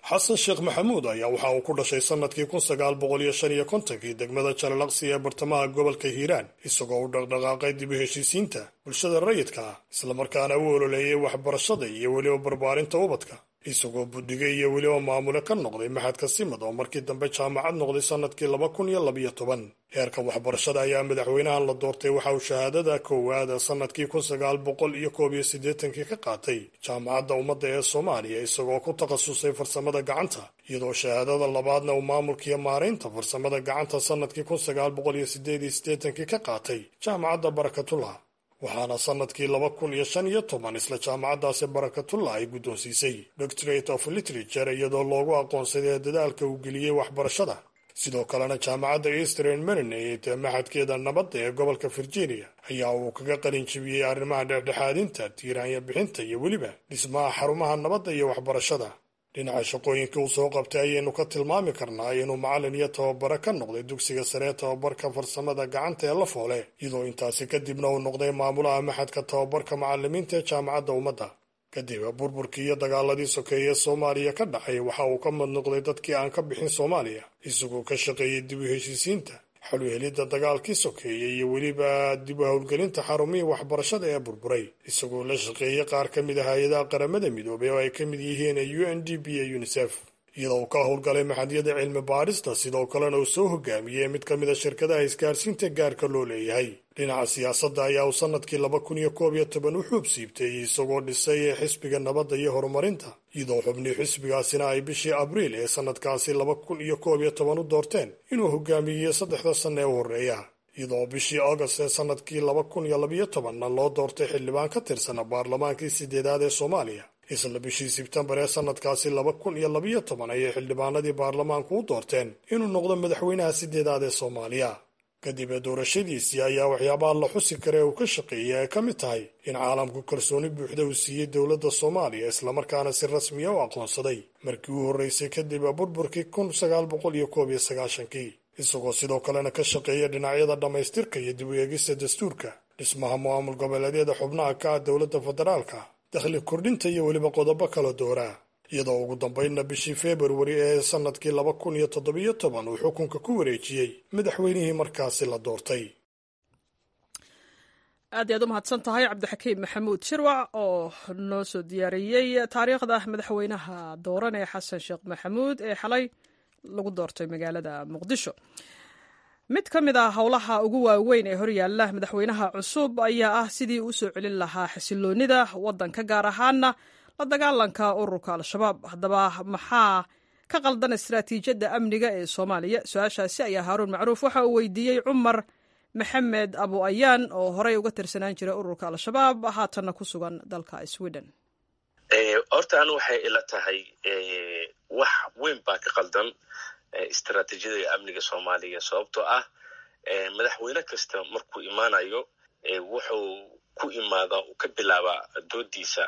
xasan sheekh maxamuud ayaa waxa uu ku dhashay sannadkii kun sagaal boqol iyo shan iyo kontonkii degmada jalalaqsi ee bartamaha gobolka hiiraan isagoo u dhaqdhaqaaqay dib u heshiisiinta bulshada rayidka ah islamarkaana u ololeeyay waxbarashada iyo weliba barbaarinta ubadka isagoo buddiga iyo weliba maamule ka noqday maxadka simad oo markii dambe jaamacad noqday sannadkii laba kun iyo labiyo toban heerka waxbarashada ayaa madaxweynahan la doortay waxa uu shahaadada koowaada sannadkii kun sagaal boqol iyo koob iyo siddeetankii ka qaatay jaamacadda ummadda ee soomaaliya isagoo ku takhasusay farsamada gacanta iyadoo shahaadada labaadna uu maamulkiiyo maaraynta farsamada gacanta sannadkii kun sagaal boqol iyo siddeed iyo siddeetankii ka qaatay jaamacadda barakatullah waxaana sannadkii laba kun iyo shan iyo toban isla jaamacaddaasi barakatullah ay guddoonsiisay doctorate of literature iyadoo loogu aqoonsaday dadaalka uu geliyey waxbarashada sidoo kalena jaamacadda eastern marinate ee maxadkeeda nabadda ee gobolka virginia ayaa uu kaga qalin jebiyey arrimaha dhexdhexaadinta tiiraanya bixinta iyo weliba dhismaha xarumaha nabadda iyo waxbarashada dhinaca shaqooyinka uu soo qabtay ayaynu ka tilmaami karnaa inuu macallin iyo tababare ka noqday dugsiga sare ee tababarka farsamada gacanta ee la foole iyadoo intaasi kadibna uu noqday maamulaha maxadka tababarka macallimiinta ee jaamacadda ummadda kadib burburkii iyo dagaaladii sokeeye soomaaliya ka dhacay waxa uu ka mid noqday dadkii aan ka bixin soomaaliya isagoo ka shaqeeyey dib u heshiisiinta xaluhelidda dagaalkii sokeeye iyo weliba dib u howlgelinta xarumihii waxbarashada ee burburay isagoo la shaqeeyey qaar ka mid ah hay-adaha qaramada midoobay oo ay ka mid yihiin u n d b iyo unisef iyadoo uu ka howlgalay maxadyada cilmi baadhista sidoo kalena uu soo hogaamiyey mid ka mid a shirkadaha isgaarsiinta gaarka loo leeyahay dhinaca siyaasadda ayaa uu sannadkii laba kun iyo koob iyo toban u xuub siibtay isagoo dhisay xisbiga nabadda iyo horumarinta iyadoo xubnii xisbigaasina ay bishii abriil ee sannadkaasi laba kun iyo koob iyo toban u doorteen inuu hogaamiyey saddexda sanna ee u horreeya iyadoo bishii augast ee sannadkii laba kun iyo labiyo tobanna loo doortay xildhibaan ka tirsana baarlamaankii sideedaad ee soomaaliya isla bishii sebtembar ee sannadkaasi laba kun iyo labiyo toban ayay xildhibaanadii baarlamaanku u doorteen inuu noqdo madaxweynaha sideedaad ee soomaaliya kadib ee doorashadiisii ayaa waxyaabaha la xusi kara ee uu ka shaqeeyay ay ka mid tahay in caalamku kalsooni buuxda uu siiyey dowladda soomaaliya islamarkaana si rasmiya u aqoonsaday markii uu horreysay kadib burburkii kun sagaal boqol iyo koob iyo sagaashankii isagoo sidoo kalena ka shaqeeya dhinacyada dhammaystirka iyo dib u eegista dastuurka dhismaha maamul goboleedyada xubnaha ka ah dowladda federaalka dakhli kordhinta iyo weliba qodobo kala dooraa iyadoo ugu dambaynna bishii februari ee sannadkii laba kun iyo toddobiyo toban uu xukunka ku wareejiyey madaxweynihii markaasi la doortay aad iyaad u mahadsan tahay cabdixakiim maxamuud shirwac oo noo soo diyaariyey taariikhda madaxweynaha dooran ee xasan sheekh maxamuud ee xalay lagu doortay magaalada muqdisho mid ka mid ah howlaha ugu waaweyn ee horyaalla madaxweynaha cusub ayaa ah sidii uu soo celin lahaa xasiloonida waddanka gaar ahaana la dagaalanka ururka al-shabaab haddaba maxaa ka qaldan istaraatiijiyadda amniga ee soomaaliya su-aashaasi ayaa haaruun macruuf waxa uu weydiiyey cumar maxamed abu ayaan oo horey uga tirsanaan jiray ururka al-shabaab haatanna ku sugan dalka sweden horta anu waxay ila tahay wax weyn baa ka qaldan istaraatiijiyada amniga soomaaliya sababtoo ah madaxweyne kasta markuu imaanayo wuxuu ku imaadaa uu ka bilaabaa doodiisa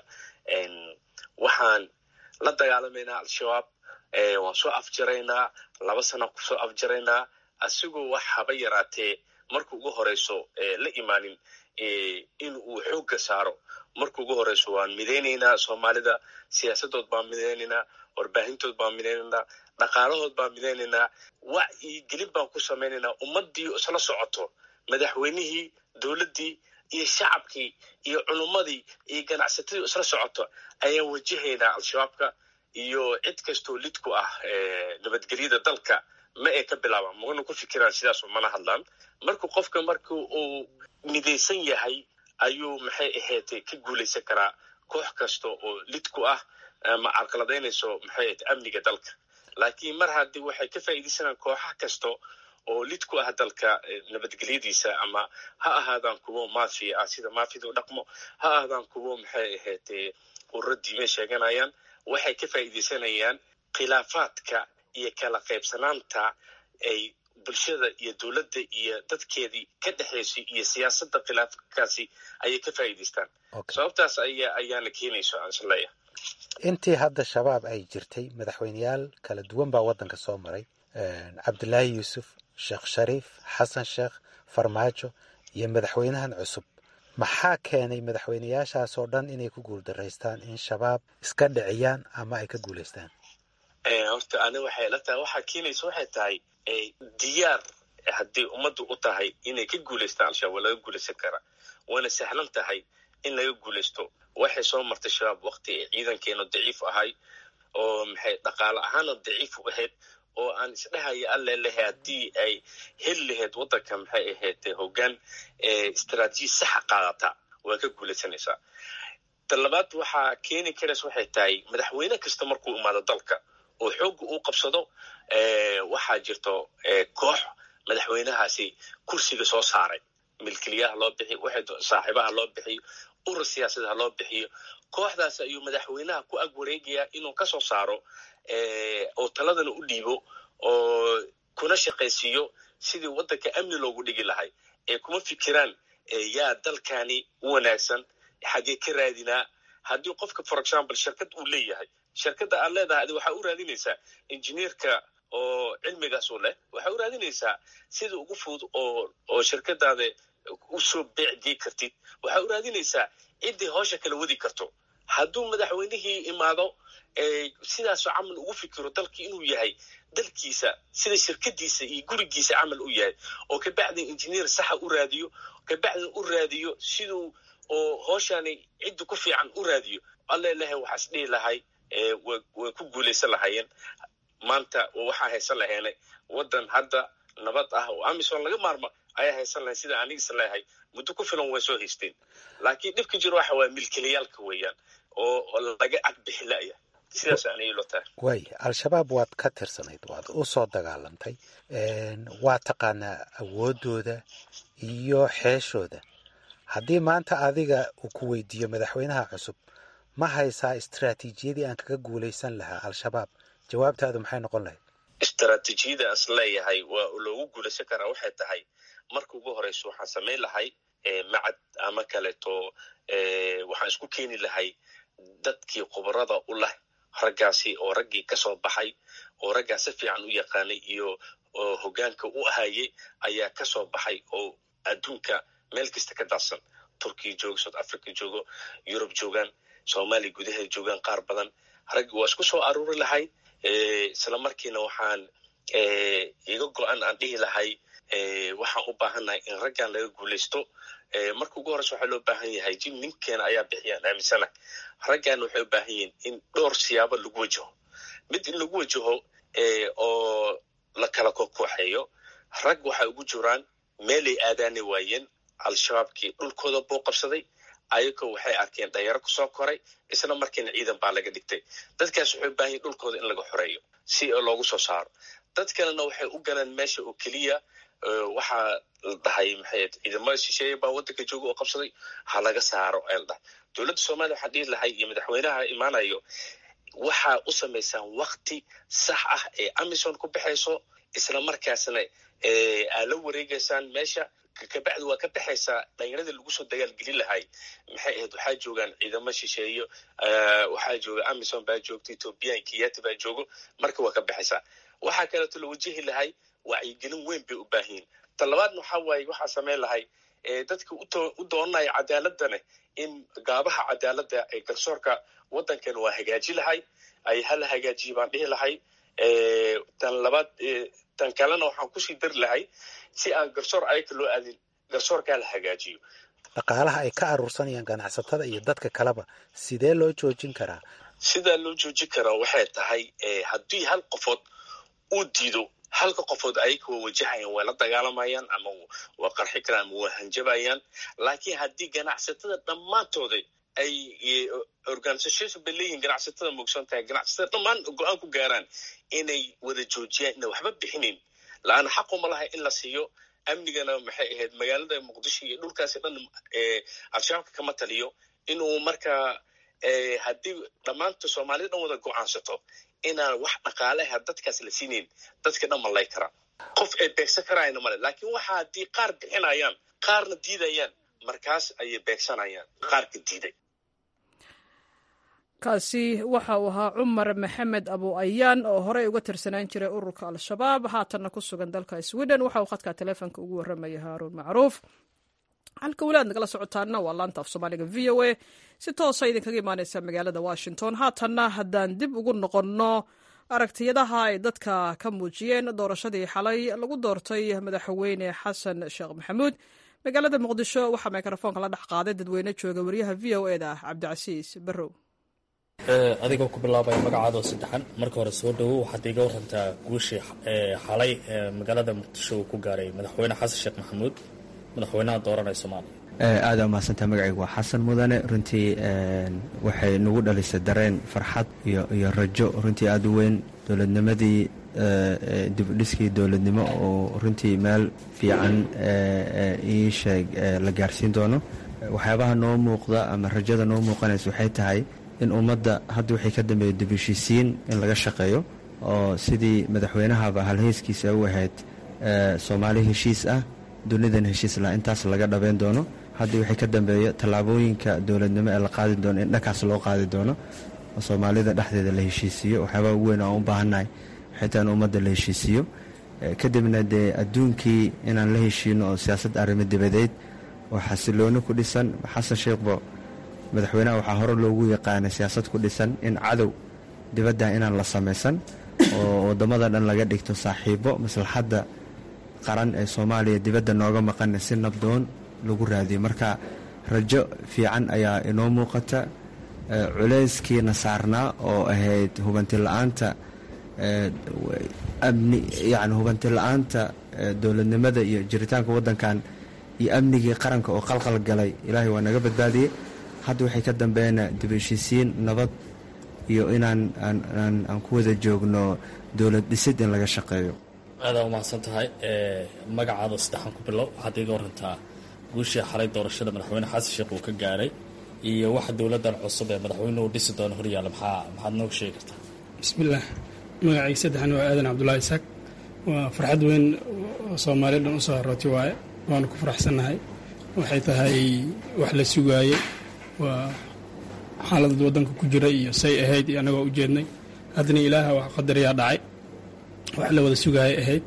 waxaan la dagaalamaynaa al-shabaab waan soo afjaraynaa laba sana kusoo afjaraynaa asigoo wax haba yaraatee marka ugu horeyso la imaanin in uu xoogga saaro marka ugu horeyso waan midaynaynaa soomaalida siyaasadood baan midaynaynaa warbaahintood baan midaynaynaa dhaqaalahood baan midaynaynaa wacyi gelin baan ku samaynaynaa ummadii isla socoto madaxweynihii dowladdii iyo shacabkii iyo culummadii iyo ganacsatadii isla socoto ayaan wajahaynaa al-shabaabka iyo cid kastoo lid ku ah nabadgelyada dalka ma ay ka bilaabaan magana ku fikiraan sidaasu mana hadlaan marka qofka marka uu midaysan yahay ayuu maxay ahaydee ka guulaysan karaa koox kasta oo lid ku ah ama carqaladaynayso maxay ahayd amniga dalka laakiin mar haddii waxay ka faa'iidaysanaan kooxa kasta oo lid ku ah dalka nabadgelyadiisa ama ha ahaadaan kuwo mafia ah sida mafida u dhaqmo ha ahaadaan kuwo maxay ahaydee ururo diime sheeganayaan waxay ka faa'iidaysanayaan khilaafaadka iyo kala qaybsanaanta ay bulshada iyo dowladda iyo dadkeedii ka dhexaysay iyo siyaasadda khilaafkaasi ayay ka faa'iidaystaan sababtaas aya ayaana keenayso aan isleeya intii hadda shabaab ay jirtay madaxweyneyaal kala duwan baa waddanka soo maray cabdilaahi yuusuf sheekh shariif xasan sheekh farmaajo iyo madaxweynahan cusub maxaa keenay madaxweyneyaashaas oo dhan inay ku guuldaraystaan in shabaab iska dhiciyaan ama ay ka guulaystaan horta ani waxay la tahay waxaa keenaysa waxay tahay diyaar haddii ummaddu u tahay inay ka guulaystaan al-shabaab waa laga guulaysan karaa waana sahlan tahay in laga guulaysto waxay soo martay shabaab wakti ay ciidankeenu daciif ahay oo maxay dhaqaale ahaana daciif u ahayd oo aan isdhehaya alle lehe haddii ay heli lahayd waddanka maxay ahayd hoggaan istaraatiiji saxa qaadata waa ka guulaysanaysaa ta labaad waxaa keeni karaysa waxay tahay madaxweyne kasta markuu imaado dalka oo xoogga uu qabsado waxaa jirto koox madaxweynahaasi kursiga soo saaray milkiliyaha loo bixiyo saaxiibaha loo bixiyo urur siyaasada ha loo bixiyo kooxdaas ayuu madaxweynaha ku ag wareegayaa inuu ka soo saaro oo taladana u dhiibo oo kuna shaqaysiiyo sidii waddanka amni loogu dhigi lahay ee kuma fikiraan yaa dalkani u wanaagsan xaggee ka raadinaa haddii qofka for example shirkad uu leeyahay shirkadda aad leedahay adi waxaa u raadinaysaa injineerka oo cilmigaas u leh waxaa u raadinaysaa sida ugu fudud oo oo shirkadaada usoo beecgey kartid waxaa u raadinaysaa ciddii howsha kala wadi karto hadduu madaxweynihii imaado sidaasoo camal ugu fikiro dalkii inuu yahay dalkiisa sida shirkadiisa iyo gurigiisa camal u yahay oo kabacdin injineer saxa u raadiyo kabacdin u raadiyo siduu oo hooshani cidda ku fiican u raadiyo allelahay waxaa is dhihi lahay way ku guulaysan lahaayeen maanta waxaa haysan laheenay waddan hadda nabad ah oo amison laga maarmo ayaa haysan lahayn sida anigis leehay muddo ku filan way soo haysteen laakiin dhibka jiro waxa waa milkilayaalka weeyaan oo laga cagbixi la'ya sidaas anay ilo tahay waaya al-shabaab waad ka tirsanayd waad u soo dagaalantay waa taqaanaa awooddooda iyo xeeshooda haddii maanta adiga uu ku weydiiyo madaxweynaha cusub ma haysaa istaraatiijiyadii aan kaga guulaysan lahaa al-shabaab jawaabtaadu maxay noqon lahayd istaraatiijiyada as leeyahay waa loogu guulaysan karaa waxay tahay marka ugu horeyso waxaan samayn lahay macad ama kaleeto waxaan isku keeni lahay dadkii khubarada u leh raggaasi oo raggii ka soo baxay oo raggaa si fiican u yaqaanay iyo hoggaanka u ahayey ayaa ka soo baxay oo adduunka meel kasta ka daadsan turkiya joogo south africa joogo yurub joogaan soomaaliya gudaheeda joogaan qaar badan raggii waa isku soo aruuri lahay isla markiina waxaan iga go-an aan dhihi lahay waxaan u baahannahay in raggan laga guulaysto marka ugu horeysa waxaa loo baahan yahay jim ninkeena ayaa bixiyaan aaminsana raggan waxay u baahan yihiin in dhowr siyaabo lagu wajaho mid in lagu wajaho oo la kala kokooxeeyo rag waxay ugu jiraan meelay aadaani waayeen al-shabaabkii dhulkooda buu qabsaday ayagoo waxay arkeen dhanyaro kusoo koray isla markiina ciidan baa laga dhigtay dadkaas waxay u baahan yihin dhulkooda in laga xoreeyo si loogu soo saaro dad kalena waxay u galeen meesha oo keliya waxaa la dhahay maxay ciidamada shisheeye baa waddanka jooga oo qabsaday ha laga saaro ee la dhahay dowladda soomaliya waxaan dhihi lahay iyo madaxweynaha imaanayo waxaa u samaysaan wakti sax ah ee amison ku baxayso isla markaasna aa la wareegaysaan meesha kabacdi waa ka baxaysaa dhallinyaradii lagu soo dagaalgelin lahay maxay ahayd waxaa joogaan ciidamo shisheeyo waxaa jooga amison baa joogta ethoobiyan kiyati baa joogo marka waa ka baxaysaa waxaa kaleeto la wajahi lahay wacyigelin weyn bay u baahanyiin ta labaadna waxaa waaye waxaa samayn lahay dadka u doonanaya cadaaladane in gaabaha cadaaladda ee garsoorka waddankan waa hagaaji lahay ay hala hagaajiye baan dhihi lahay tan labaad tan kalena waxaan kusii dari lahay si aan garsoor ayaka loo aadin garsoorkaa la hagaajiyo dhaqaalaha ay ka aruursanayaan ganacsatada iyo dadka kaleba sidee loo joojin karaa sidaa loo joojin karaa waxay tahay haddii hal qofood uu diido halka qofood ayaka waa wajahayaan waa la dagaalamayaan ama waa qarxi karaan ama waa hanjabayaan laakiin haddii ganacsatada dhammaantooda ay organisation bay leeyihin ganacsatada moogsan tahay ganacsatada dhammaan go-aan ku gaaraan inay wada joojiyaan inay waxba bixinin la-aana xaquma lahay in la siiyo amnigana maxay ahayd magaalada muqdisho iyo dhulkaasi dhan al-shabaabka kama taliyo inuu markaa haddii dhammaanta soomaalida dhan wada go-aansato inaan wax dhaqaaleha dadkaas la siinayn dadka dhan malay karaan qof ay beegsan karaayna male laakiin waxa haddii qaar bixinayaan qaarna diidayaan markaas ayay beegsanayaan qaarka diiday kaasi waxa uu ahaa cumar maxamed abu ayaan oo horey uga tirsanaan jiray ururka al-shabaab haatanna ku sugan dalka sweden waxa uu khadka taleefonka ugu warramaya haaruun macruuf halka weli aad nagala socotaana waa laanta af soomaaliga v o a si toosa idinkaga imaaneysa magaalada washington haatanna haddaan dib ugu noqonno aragtiyadaha ay dadka ka muujiyeen doorashadii xalay lagu doortay madaxweyne xasan sheekh maxamuud magaalada muqdisho waxaa mikrofoonka la dhex qaaday dadweyne jooga wariyaha v o e da cabdicasiis barrow adigoo ku bilaabaya magacaadoo saddexan marka hore soo dhowow waxaad iiga warantaa guushii xalay magaalada muqdisho uu ku gaaray madaxweyne xasan sheekh maxamuud madaxweynaha dooranaya soomaaliya aada umahadsantaa magacaygu waa xasan mudane runtii waxay nagu dhalisay dareen farxad iyo rajo runtii aada u weyn dowladnimadii dibudhiskii dowladnimo oo runtii meel fiican ii sheeg la gaarsiin doono waxyaabaha noo muuqda ama rajada noo muuqanaysa waxay tahay in ummadda hadda waxay ka dambeeya dibheshiisiin in laga shaqeeyo oo sidii madaxweynahaba halheyskiisa u ahayd soomaali heshiis ah dunidan heshiis lah intaas laga dhabeyn doono haddii waxay ka dambeeya tallaabooyinka dowladnimo ee la qaadi doono in dhankaas loo qaadi doono oo soomaalida dhexdeeda la heshiisiiyo waxyaabaha ugu weyn aan u baahannahay xitaa in ummadda la heshiisiiyo kadibna dee adduunkii inaan la heshiino oo siyaasad arrimo dibadeed oo xasilooni ku dhisan xasan sheekhbo madaxweynaha waxaa hore loogu yaqaanay siyaasad ku dhisan in cadow dibadda inaan la samaysan oo waddamada dhan laga dhigto saaxiibo maslaxadda qaran ee soomaaliya dibadda nooga maqana si nabdoon lagu raadiyo marka rajo fiican ayaa inoo muuqata culayskiina saarnaa oo ahayd hubanti la-aanta amni yani hubanti la-aanta dowladnimada iyo jiritaanka waddankan iyo amnigii qaranka oo qalqal galay ilaahay waa naga badbaadiyey hadda waxay ka dambeeyna dib heshiisiin nabad iyo inaan aan ku wada joogno dowlad dhisid in laga shaqeeyo aadaa umahadsan tahay magacaada saddexan ku bilow waxaad iiga warantaa guushii xalay doorashada madaxweyne xasan sheekh uu ka gaaray iyo waxa dowladdan cusub ee madaxweynuhu dhisi doono horyaalla maxaa maxaad nooga sheegi kartaa bismillaah magacayga saddexan waa aadan cabdullaahi isaaq waa farxad weyn oo soomaaliya dhan u soo harootay waaye waanu ku faraxsannahay waxay tahay wax la sugaayey waa xaalada waddanka ku jira iyo say ahayd iyo annagoo u jeednay haddana ilaaha wax qadarayaa dhacay wax la wada sugaayay ahayd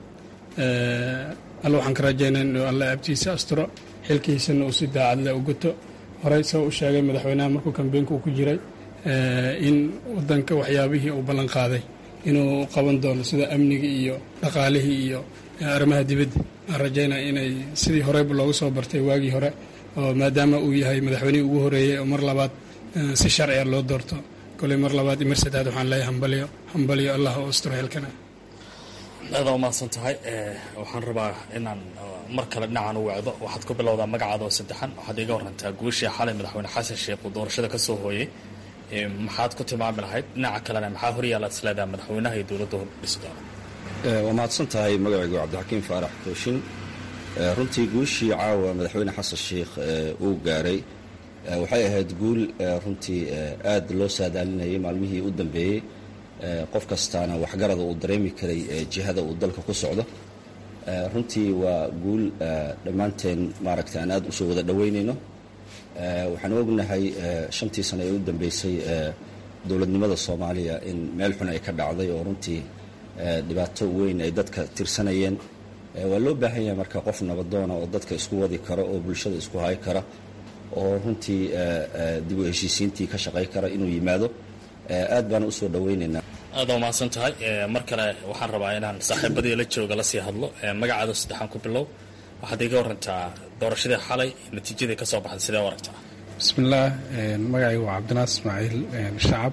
alla waxaan ka rajaynaa inuu alla abtiisa asturo xilkiisana uu si daacadle u guto horey soo u sheegay madaxweynaha markuu kambeynka uu ku jiray in waddanka waxyaabihii uu ballan qaaday inuu qaban doono sida amniga iyo dhaqaalihii iyo arrimaha dibadda aan rajaynaa inay sidii horeyba loogu soo bartay waagii hore oo maadaama uu yahay madaxweynihii ugu horeeyey oo mar labaad si sharciga loo doorto koley mar labaad iyo mar saddexaad waxaan leeyahay hambalyo hambalyo allah oo asturo xilkana aada umahadsan tahay waxaan rabaa inaan mar kale dhinacan u wacdo waxaad ku bilowdaa magacaada oo saddexan waxaad iiga warantaa guushii xalay madaxweyne xasan sheekh uu doorashada ka soo hooyey maxaad ku tilmaami lahayd dhinaca kalena maxaa horyaalaad isleedaha madaxweynaha iyo dowladda hordhisi doona waa mahadsan tahay magacaygu cabdixakiim faarax kooshin runtii guushii caawa madaxweyne xasan sheikh uu gaaray waxay ahayd guul runtii aad loo saadaalinayay maalmihii u dambeeyey qof kastaana waxgarada uu dareemi karay jihada uu dalka ku socdo runtii waa guul dhammaanteen maaragta aan aad usoo wada dhoweynayno waxaan ognahay shantii sano ee u dambeysay dowladnimada soomaaliya in meel xun ay ka dhacday oo runtii dhibaato weyn ay dadka tirsanayeen waa loo baahan yahay marka qof nabadoona oo dadka isku wadi kara oo bulshada isku hay kara oo runtii dib u heshiisiintii ka shaqay kara inuu yimaado aad baan usoo dhoweynaynaa aada umahadsan tahay mar kale waxaan rabaa inaan saaxiibadii la jooga lasii hadlo magacaada saddexaan ku bilow waxaad iga warantaa doorashadii xalay natiijadii ka soo baxday sidee u aragtaa bismillaah magacaygu waa cabdinaas ismaaciil shacab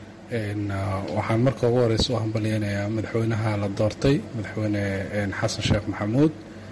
waxaan marka ugu horeysa u hambalyeynayaa madaxweynaha la doortay madaxweyne xasan sheekh maxamuud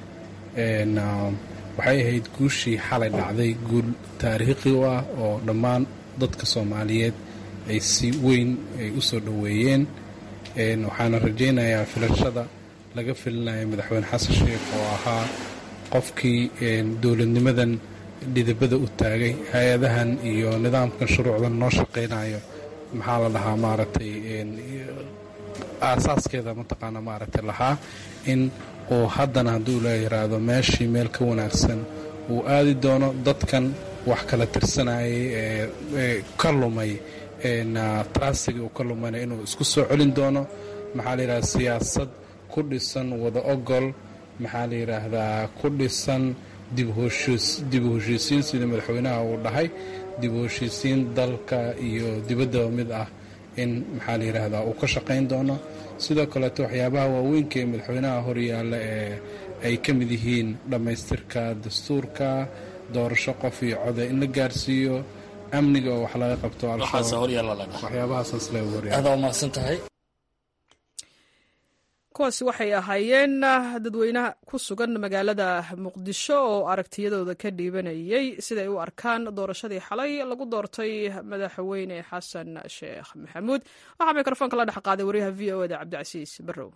waxay ahayd guushii xalay dhacday guul taariikhi u ah oo dhammaan dadka soomaaliyeed ay si weyn ay u soo dhoweeyeen waxaana rajaynayaa filashada laga filinaya madaxweyne xasan sheekh oo ahaa qofkii dowladnimadan dhidibada u taagay hay-adahan iyo nidaamkan shuruucdan noo shaqaynayo maxaa la dhahaa maaragtay aasaaskeeda mataqaana maaragtay lahaa in uu haddana hadduu la yiraahdo meeshii meel ka wanaagsan uu aadi doono dadkan wax kala tirsanayay ee ka lumay trasigi uu ka lumayna inuu isku soo celin doono maxaa la yidhahda siyaasad ku dhisan wada ogol maxaa la yidhaahdaa ku dhisan dib u heshiisiin sidii madaxweynaha uu dhahay dib u heshiisiin dalka iyo dibaddaba mid ah in maxaa la yidhaahdaa uu ka shaqayn doono sidoo kaleeto waxyaabaha waaweynka ee madaxweynaha horyaalla ee ay ka mid yihiin dhammaystirka dastuurka doorasho qof iyo coda in la gaarsiiyo amniga oo wax laga qabto waxaashoryaalladhahwaxyaabahaasleehoryaal kuwaasi waxay ahaayeen dadweynaha ku sugan magaalada muqdisho oo aragtiyadooda ka dhiibanayay siday u arkaan doorashadii xalay lagu doortay madaxweyne xasan sheekh maxamuud waxaa mikrofoonka la dhex qaaday wariyaha v o eda cabdicasiis barrow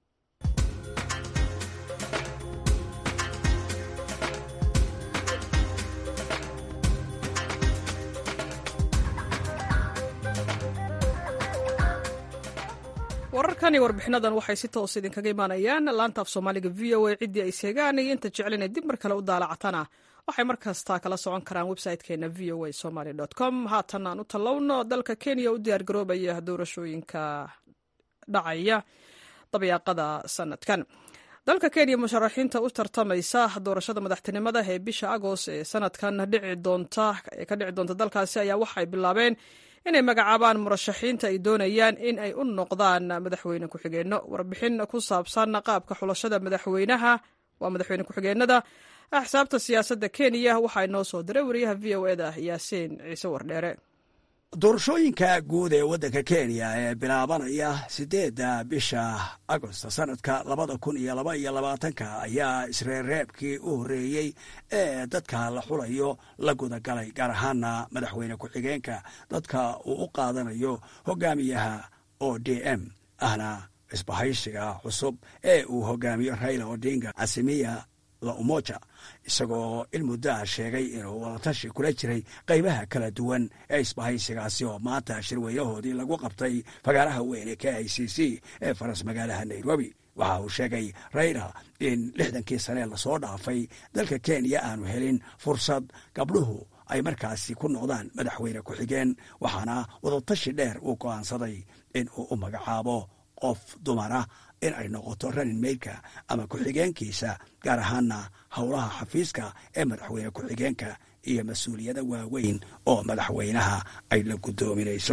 wararkani warbixinadan waxay si toos idinkaga imaanayaan laanta af soomaaliga v o a ciddii ay seegaan iyo inta jecel inay dib mar kale u daalacatana waxay mar kasta kala socon karaan website-keena v o a somaly com haatan aan u tallowno dalka kenya u diyaar garoobaya doorashooyinka dhacaya dabayaaqada sanadkan dalka kenya musharaxiinta u tartamaysa doorashada madaxtinimada ee bisha agost ee sanadkan dhici doonta ee ka dhici doonta dalkaasi ayaa waxay bilaabeen inay magacaabaan murashaxiinta ay doonayaan in ay u noqdaan madaxweyne ku-xigeenno warbixin ku saabsan qaabka xulashada madaxweynaha waa madaxweyne ku-xigeenada axsaabta siyaasadda kenya waxaa inoo soo diray wariyaha v o eda yaasiin ciise wardheere doorashooyinka guud ee waddanka kenya ee bilaabanaya siddeedda bisha agost sanadka labada kun iyo laba iyo labaatanka ayaa isreerreebkii u horreeyey ee dadka la xulayo la gudagalay gaar ahaana madaxweyne ku-xigeenka dadka uu u qaadanayo hogaamiyaha o d m ahna isbahaysiga cusub ee uu hogaamiyo raila odinga casimiya la umoja isagoo in muddaha sheegay inuu wadatashi kula jiray qaybaha kala duwan ee isbahaysigaasi oo maanta shirweynahoodii lagu qabtay fagaaraha weyn ee k i c c ee faras magaalaha nairobi waxa uu sheegay rayla in lixdankii sane lasoo dhaafay dalka kenya aanu helin fursad gabdhuhu ay markaasi ku noqdaan madaxweyne ku-xigeen waxaana wadatashi dheer uu go'aansaday in uu u magacaabo qof dumara in ay noqoto ranin meydka ama ku-xigeenkiisa gaar ahaana howlaha xafiiska ee madaxweyne ku-xigeenka iyo mas-uuliyada waaweyn oo madaxweynaha ay la guddoominayso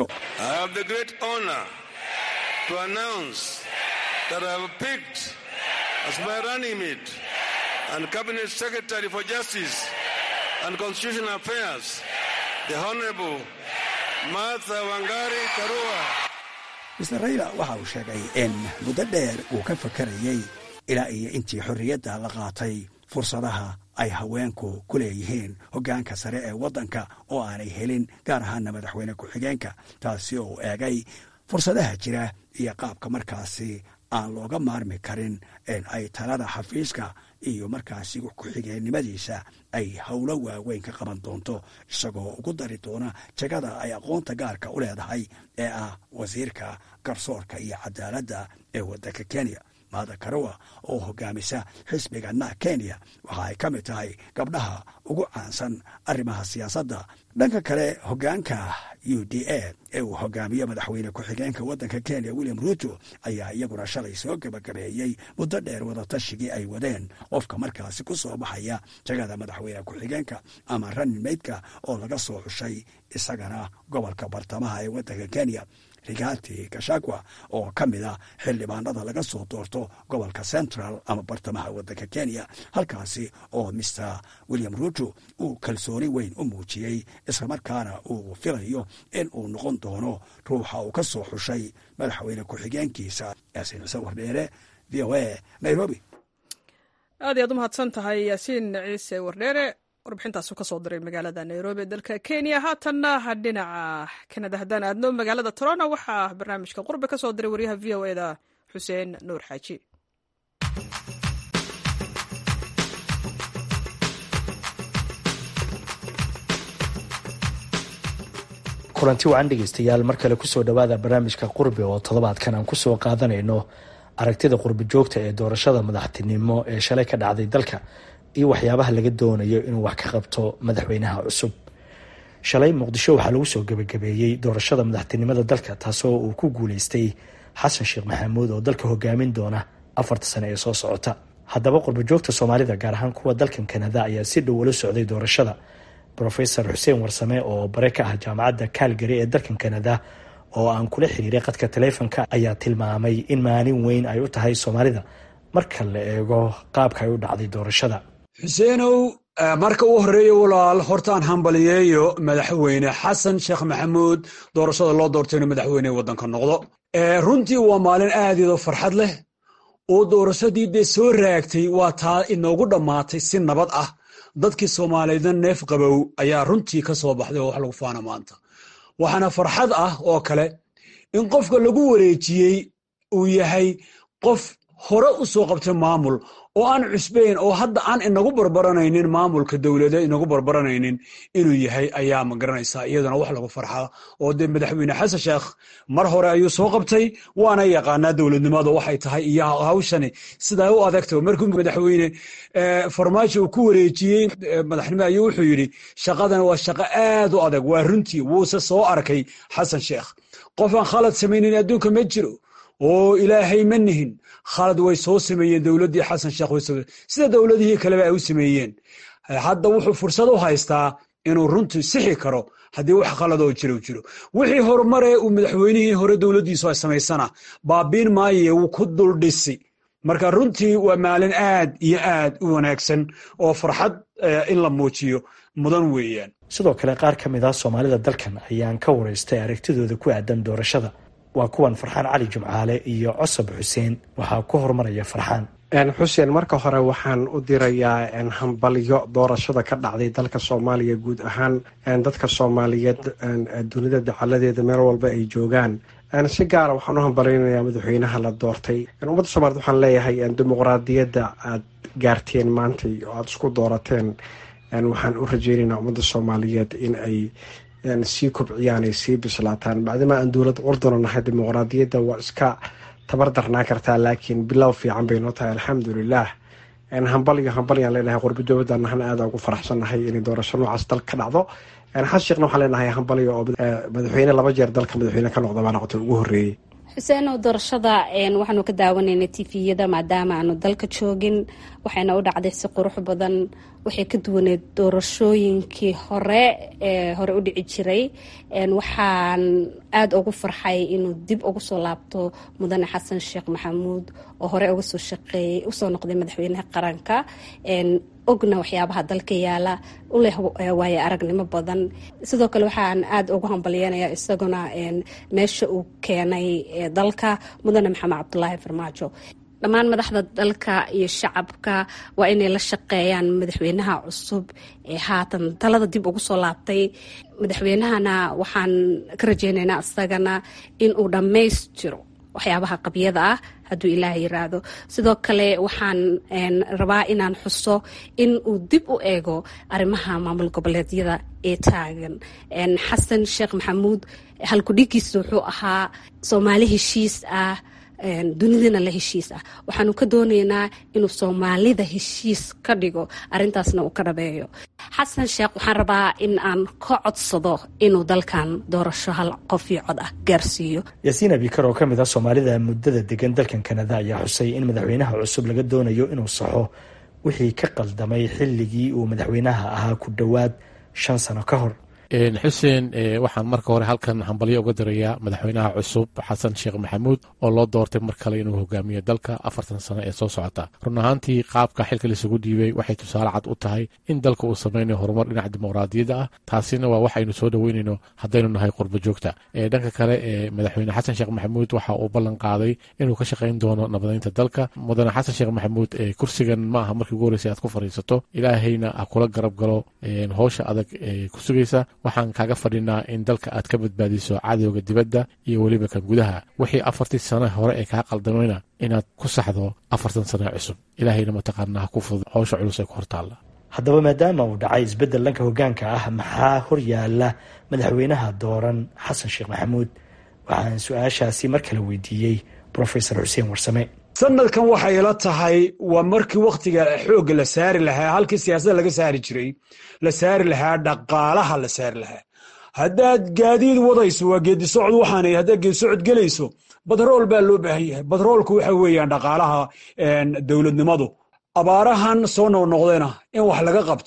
mister rayla waxa uu sheegay in muddo dheer uu ka fakarayey ilaa iyo intii xorriyadda la qaatay fursadaha ay haweenku ku leeyihiin hoggaanka sare ee waddanka oo aanay helin gaar ahaana madaxweyne ku-xigeenka taasi oo eegay fursadaha jira iyo qaabka markaasi aan looga maarmi karin in ay talada xafiiska iyo markaasi ku-xigeennimadiisa ay howlo waaweyn ka qaban doonto isagoo ugu dari doona jegada ay aqoonta gaarka u leedahay ee ah wasiirka garsoorka iyo cadaaladda ee waddanka kenya maada karawa oo hogaamisa xisbiga na kenya waxa ay ka mid tahay gabdhaha ugu caansan arrimaha siyaasadda dhanka kale hogaanka u d a ee uu hogaamiyo madaxweyne ku-xigeenka waddanka kenya william ruto ayaa iyaguna shalay soo gebagabeeyey muddo dheer wadatashigii ay wadeen qofka markaasi ku soo baxaya jagada madaxweyne ku-xigeenka ama ranin meydka oo laga soo xushay isagana gobolka bartamaha ee waddanka kenya rigati gashagwa oo ka mid a xildhibaanada laga soo doorto gobolka central ama bartamaha waddanka kenya halkaasi oo mister william ruto uu kalsooni weyn u muujiyey islamarkaana uu filayo in uu noqon doono ruuxa uu ka soo xushay madaxweyne ku-xigeenkiisa yaasiin xuseen wardheere v o a nairobi aad iyaad u mahadsan tahay yaasiin ciise wardheere warbixintaasu ka soo diray magaalada nairobi ee dalka kenya haatanna dhinaca kanada haddaan aadno magaalada toronto waxaa barnaamijka qurbe ka soo diray waryaha v o eda xuseen nuur xaaji kulanti wacan dhegeystayaal mar kale kusoo dhowaada barnaamijka qurbe oo toddobaadkan aan kusoo qaadanayno aragtida qurbe joogta ee doorashada madaxtinimo ee shalay ka dhacday dalka iyo waxyaabaha laga doonayo inuu wax ka qabto madaxweynaha cusub shalay muqdisho waxaa lagu soo gebagabeeyey doorashada madaxtinimada dalka taasoo uu ku guuleystay xasan sheekh maxamuud oo dalka hogaamin doona afarta sane ee soo socota haddaba qurbajoogta soomaalida gaar ahaan kuwa dalkan kanada ayaa si dhow ula socday doorashada rofesor xuseen warsame oo bare ka ah jaamacadda calgary ee dalkan kanada oo aan kula xiriiray qadka taleefonka ayaa tilmaamay in maalin weyn ay u tahay soomaalida marka la eego qaabka ay u dhacday doorashada xuseenow marka u horeeya walaal hortaan hambaliyeeyo madaxweyne xasan sheekh maxamuud doorashada loo doortay inuu madaxweyne waddanka noqdo runtii waa maalin aadiyadoo farxad leh oo doorashadii dee soo raagtay waa taa inoogu dhammaatay si nabad ah dadkii soomaaliyeedna neef qabow ayaa runtii ka soo baxday oo wax lagu faana maanta waxaana farxad ah oo kale in qofka lagu wareejiyey uu yahay qof hore u soo qabtay maamul oo aan cusbayn oo hadda aan inagu barbaranaynin maamulka dowlada inagu barbaranaynin inuu yahay ayaa ma garanaysaa iyaduna wax lagu farxaa oo dee madaxweyne xasan sheekh mar hore ayuu soo qabtay waana yaqaanaa dowladnimada waxay tahay iyo hawshani sidaa u adagta markuu madaxweyne farmaajo uu ku wareejiyey madaxnimo ayuu wuxuu yidhi shaqadan waa shaqo aad u adag waa runtii wuuse soo arkay xasan sheekh qofaan khalad samaynin adduunka ma jiro oo ilaahay ma nihin khalad way soo sameeyeen dowladdii xasan sheekh sida dowladihii kaleba ay u sameeyeen hadda wuxuu fursad u haystaa inuu runtii sixi karo haddii wax khaladoo jiro jiro wixii horumaree uu madaxweynihii hore dowladdiisu ay samaysana baabiin maaye wuu ku duldhisi marka runtii waa maalin aad iyo aad u wanaagsan oo farxad in la muujiyo mudan weeyaan sidoo kale qaar ka mid ah soomaalida dalkan ayaan ka waraystay aragtidooda ku aadan doorashada waa kuwan farxaan cali jumcaale iyo cosab xuseen waxaa ku horumaraya farxaan xuseen marka hore waxaan u dirayaa hambalyo doorashada ka dhacday dalka soomaaliya guud ahaan dadka soomaaliyeed dunida dacaladeeda meel walba ay joogaan si gaara waxaan u hambalynayaa madaxweynaha la doortay ummadda soomaaliyed waxaan leeyahay dimuqraadiyadda aad gaarteen maantay oo aada isku doorateen waxaan u rajeynaynaa ummadda soomaaliyeed in ay sii kobciyaan ay sii bislaataan bacdima aan dowlad curduna nahay dimuqraadiyadda waa iska tabar darnaa kartaa laakiin bilow fiican bay noo tahay alxamdulilah hambalyo hambalyaan leenahay qurbo dowladda nahna aada ugu faraxsannahay inay doorasho noocaas dalka ka dhacdo xas sheekhna waxaan leenahay hambalyo oo madaxweyne laba jeer dalka madaxweyne ka noqda baa noqotay ugu horreeyey xuseenow doorashada waxaanu ka daawanaynay tifiyada maadaama aanu dalka joogin waxayna u dhacday si qurux badan waxay ka duwaneed doorashooyinkii hore ee hore u dhici jiray waxaan aada ugu farxay inuu dib ugu soo laabto mudane xasan sheekh maxamuud oo hore uga soo shaqeeyey usoo noqday madaxweynaha qaranka ogna waxyaabaha dalka yaala u leh waayo aragnimo badan sidoo kale waxaan aada ugu hambalyeynaya isaguna meesha uu keenay dalka mudane maxamed cabdulaahi farmaajo dhammaan madaxda dalka iyo shacabka waa inay la shaqeeyaan madaxweynaha cusub ee haatan talada dib ugu soo laabtay madaxweynahana waxaan ka rajeynaynaa isagana in uu dhammaystiro waxyaabaha qabyada ah hadduu ilaah yiraahdo sidoo kale waxaan rabaa inaan xuso in uu dib u eego arrimaha maamul goboleedyada ee taagan xasan sheekh maxamuud halkudhigiisa wuxuu ahaa soomaali heshiis ah dunidana la heshiis ah waxaanu ka doonaynaa inuu soomaalida heshiis ka dhigo arintaasna uu ka dhabeeyo xasan sheekh waxaan rabaa in aan ka codsado inuu dalkan doorasho hal qof iyo cod ah gaarsiiyo yaasiin abikar oo ka mid ah soomaalida muddada degan dalkan kanada ayaa xusay in madaxweynaha cusub laga doonayo inuu saxo wixii ka qaldamay xilligii uu madaxweynaha ahaa ku dhowaad shan sano ka hor xuseen waxaan marka hore halkan hambalyo uga dirayaa madaxweynaha cusub xasan sheekh maxamuud oo loo doortay mar kale inuu hogaamiyo dalka afartan sano ee soo socota run ahaantii qaabka xilka laisugu dhiibay waxay tusaale cad u tahay in dalka uu sameynayo horumar dhinaca dimuqraadiyadda ah taasina waa waxaynu soo dhoweynayno haddaynu nahay qurbo joogta dhanka kale ee madaxweyne xasan sheekh maxamuud waxa uu ballan qaaday inuu ka shaqayn doono nabadeynta dalka mudane xasan sheekh maxamuud kursigan ma aha markii ugu horreysay aad ku fadhiisato ilaahayna ha kula garab galo howsha adag ee ku sugaysa waxaan kaaga fadhinaa in dalka aad ka badbaadiso cadowga dibadda iyo weliba kan gudaha wixii afartii sano hore ee kaa qaldamayna inaad ku saxdo afartan sano cusub ilaahayna mataqaanaa ha ku fudud howsha culus ee ku hortaalla haddaba maadaama uu dhacay isbeddel dhanka hoggaanka ah maxaa hor yaalla madaxweynaha dooran xasan sheekh maxamuud waxaan su-aashaasi mar kale weydiiyey profesor xuseen warsame sanadkan waxay ila tahay waa markii wakhtiga xoogga la saari lahaa halkii siyaasadda laga saari jiray la saari lahaa dhaqaalaha la saari lahaa haddaad gaadiid wadayso waa geedisocod waxaan haddaad geedisocod gelayso badrool baa loo baahan yahay badroolku waxa weeyaan dhaqaalaha dowladnimadu abaarahan soo noqnoqdayna in wax laga qabto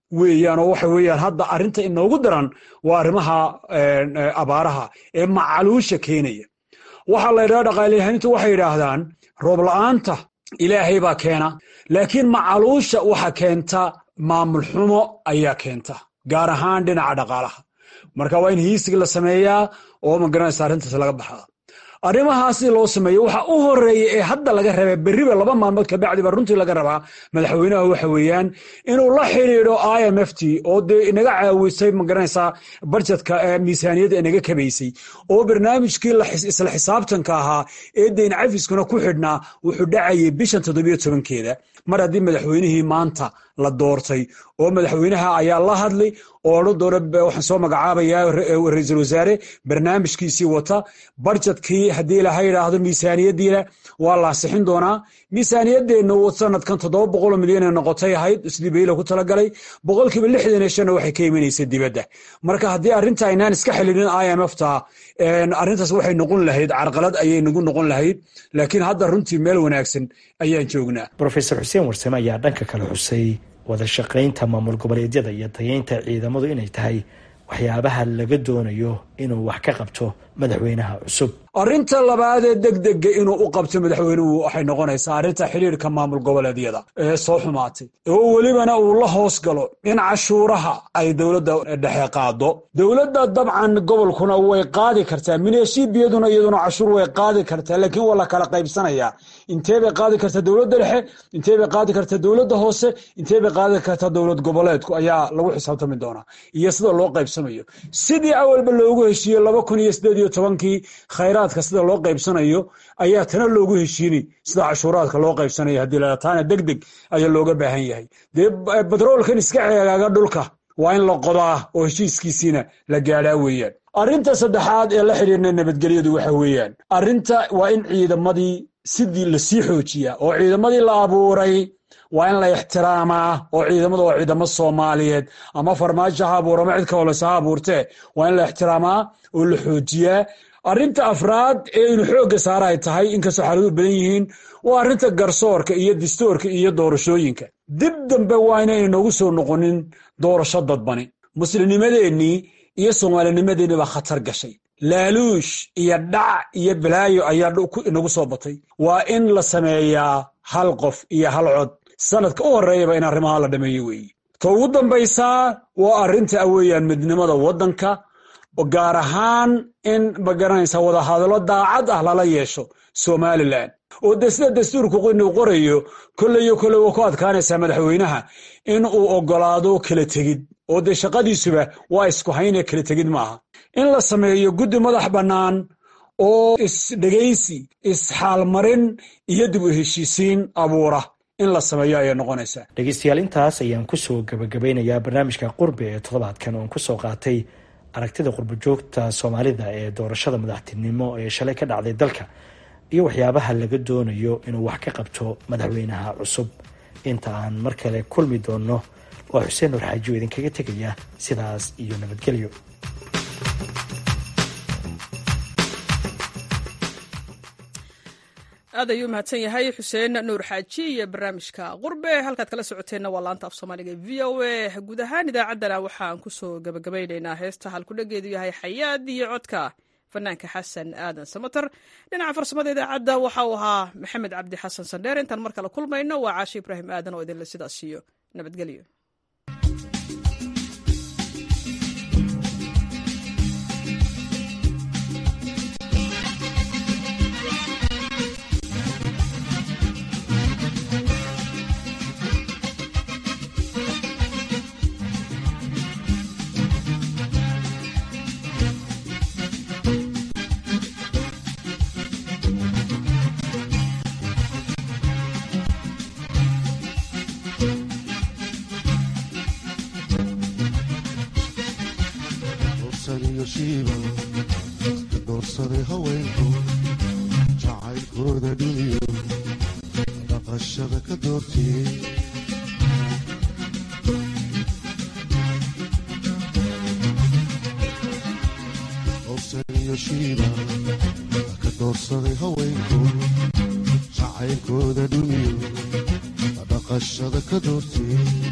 weeyaan oo waxa weeyaan hadda arrinta inoogu daran waa arrimaha abaaraha ee macaluusha keenaya waxaa la yidhaha dhaqaalayahanintu waxay yidhaahdaan roob la'aanta ilaahay baa keena laakiin macaluusha waxa keenta maamul xumo ayaa keenta gaar ahaan dhinaca dhaqaalaha marka waa in hiisig la sameeyaa oo magaranaysa arrintaas laga baxaa arrimahaasi loo sameeyo waxa u horeeya ee hadda laga rabaa berriba laba maalmood kabacdiba runtii laga rabaa madaxweynaha waxa weeyaan inuu la xidhiidho i m f t oo dee inaga caawisay magaranaysaa barjetka miisaaniyadda inaga kabaysay oo barnaamijkii isla xisaabtanka ahaa ee deyn cafiskuna ku xidhnaa wuxuu dhacayay bishan toddobiyo tobankeeda mar haddii madaxweynihii maanta la doortay oo madaxweynaha ayaa la hadlay oo odhan doona waxaan soo magacaabayaa ra-iisul wasaare barnaamijkiisii wata barjetkii haddii laha yidhaahdo miisaaniyaddiina waa la ansixin doonaa miisaaniyadeenna sanadkan toddoba boqoloo milyan ee noqotay ahayd sidii bayla ku talagalay boqolkiiba lixdan iyo shanna waxay ka imanaysa dibadda marka haddii arrinta aynaan iska xilinin i m f ta arrintaas waxay noqon lahayd carqalad ayay nagu noqon lahayd laakiin hadda runtii meel wanaagsan ayaan joognaa rofesor xuseen warsame ayaa dhanka kale xusay wada shaqaynta maamul goboleedyada iyo dayeynta ciidamadu inay tahay waxyaabaha laga doonayo inuu wax ka qabto madaxweynaha cusub arrinta labaadee degdega inuu u qabto madaxweynuhu waxay noqonaysaa arrinta xidhiirka maamul goboleedyada ee soo xumaatay oo welibana uu la hoos galo in cashuuraha ay dowladda dhexe qaado dowladda dabcan gobolkuna way qaadi kartaa mineshiibiyaduna iyaduna cashuur way qaadi kartaa laakiin waa la kala qaybsanayaa intee bay qaadi kartaa dowladda dhexe intee bay qaadi kartaa dowladda hoose intee bay qaadi kartaa dowlad goboleedku ayaa lagu xisaabtami doonaa iyo sida loo qaybsamayo sidii awalba loogu heshiiye laba kun iyo sideed iyo tobankii khayraadka sida loo qaybsanayo ayaa tana loogu heshiini sida cashuuraadka loo qaybsanayo haddii la taana deg deg ayaa looga baahan yahay dee batroolkan iska ceegaaga dhulka waa in la qodaa oo heshiiskiisiina la gaadhaa weeyaan arrinta saddexaad ee la xidhiirna nabadgelyadu waxa weeyaan arrinta waa in ciidamadii sidii lasii xoojiyaa oo ciidamadii la abuuray waa in la ixtiraamaa oo ciidamada waa ciidamo soomaaliyeed ama farmaajo ha abuuro ama cid ka holeysa ha abuurtee waa in la ixtiraamaa oo la xoojiyaa arrinta afraad ee inu xoogga saara ay tahay inkastoo xaaladu badan yihiin waa arrinta garsoorka iyo distoorka iyo doorashooyinka dib dambe waa inayna noogu soo noqonin doorasho dadbani muslimnimadeennii iyo soomaalinimadeennii baa khatar gashay laaluush iyo dhac iyo balaayo ayaa inagu soo batay waa in la sameeyaa hal qof iyo hal cod sanadka u horeeyaba in arrimaha la dhameeyo weeye ta ugu dambaysaa waa arrinta aweeyaan midnimada waddanka gaar ahaan in magaranaysa wadahadallo daacad ah lala yeesho somalilan oo de sida dastuurku inuu qorayo kolleyo kolle waa ku adkaanaysaa madaxweynaha in uu ogolaado kala tegid oo dee shaqadiisuba waa isku haynee kala tegid maaha in la sameeyo guddi madax bannaan oo isdhegaysi isxaalmarin iyo dib u heshiisiin abuura in la sameeyo ayay noqonaysaa dhegeystayaal intaas ayaan kusoo gabagabeynayaa barnaamijka qurbi ee toddobaadkan oon kusoo qaatay aragtida qurbojoogta soomaalida ee doorashada madaxtinimo ee shalay ka dhacday dalka iyo waxyaabaha laga doonayo inuu wax ka qabto madaxweynaha cusub inta aan mar kale kulmi doonno waa xuseen nur xaaji oo idinkaga tegaya sidaas iyo nabadgelyo aad ayuu mahadsan yahay xuseen nuur xaaji iyo barnaamijka qurbe halkaad kala socoteenna waa laanta af soomaaliga v o a guud ahaan idaacaddana waxaan kusoo gabagabeynaynaa heesta halkudhageedu yahay xayaad iyo codka fanaanka xasan aadan samater dhinaca farsamada idaacadda waxa uu ahaa maxamed cabdi xasan sandheer intaan mar kale kulmayno waa caashi ibraahim aadan oo idinle sidaas siiyo nabadgelyo doorsaday haweenku jacaylkooda dhiniyo dhaqashada ka doortiyey dorsaniyo shiiba ka doorsaday haweenku jacaylkooda dhuniyo dhaqashada ka doortiyey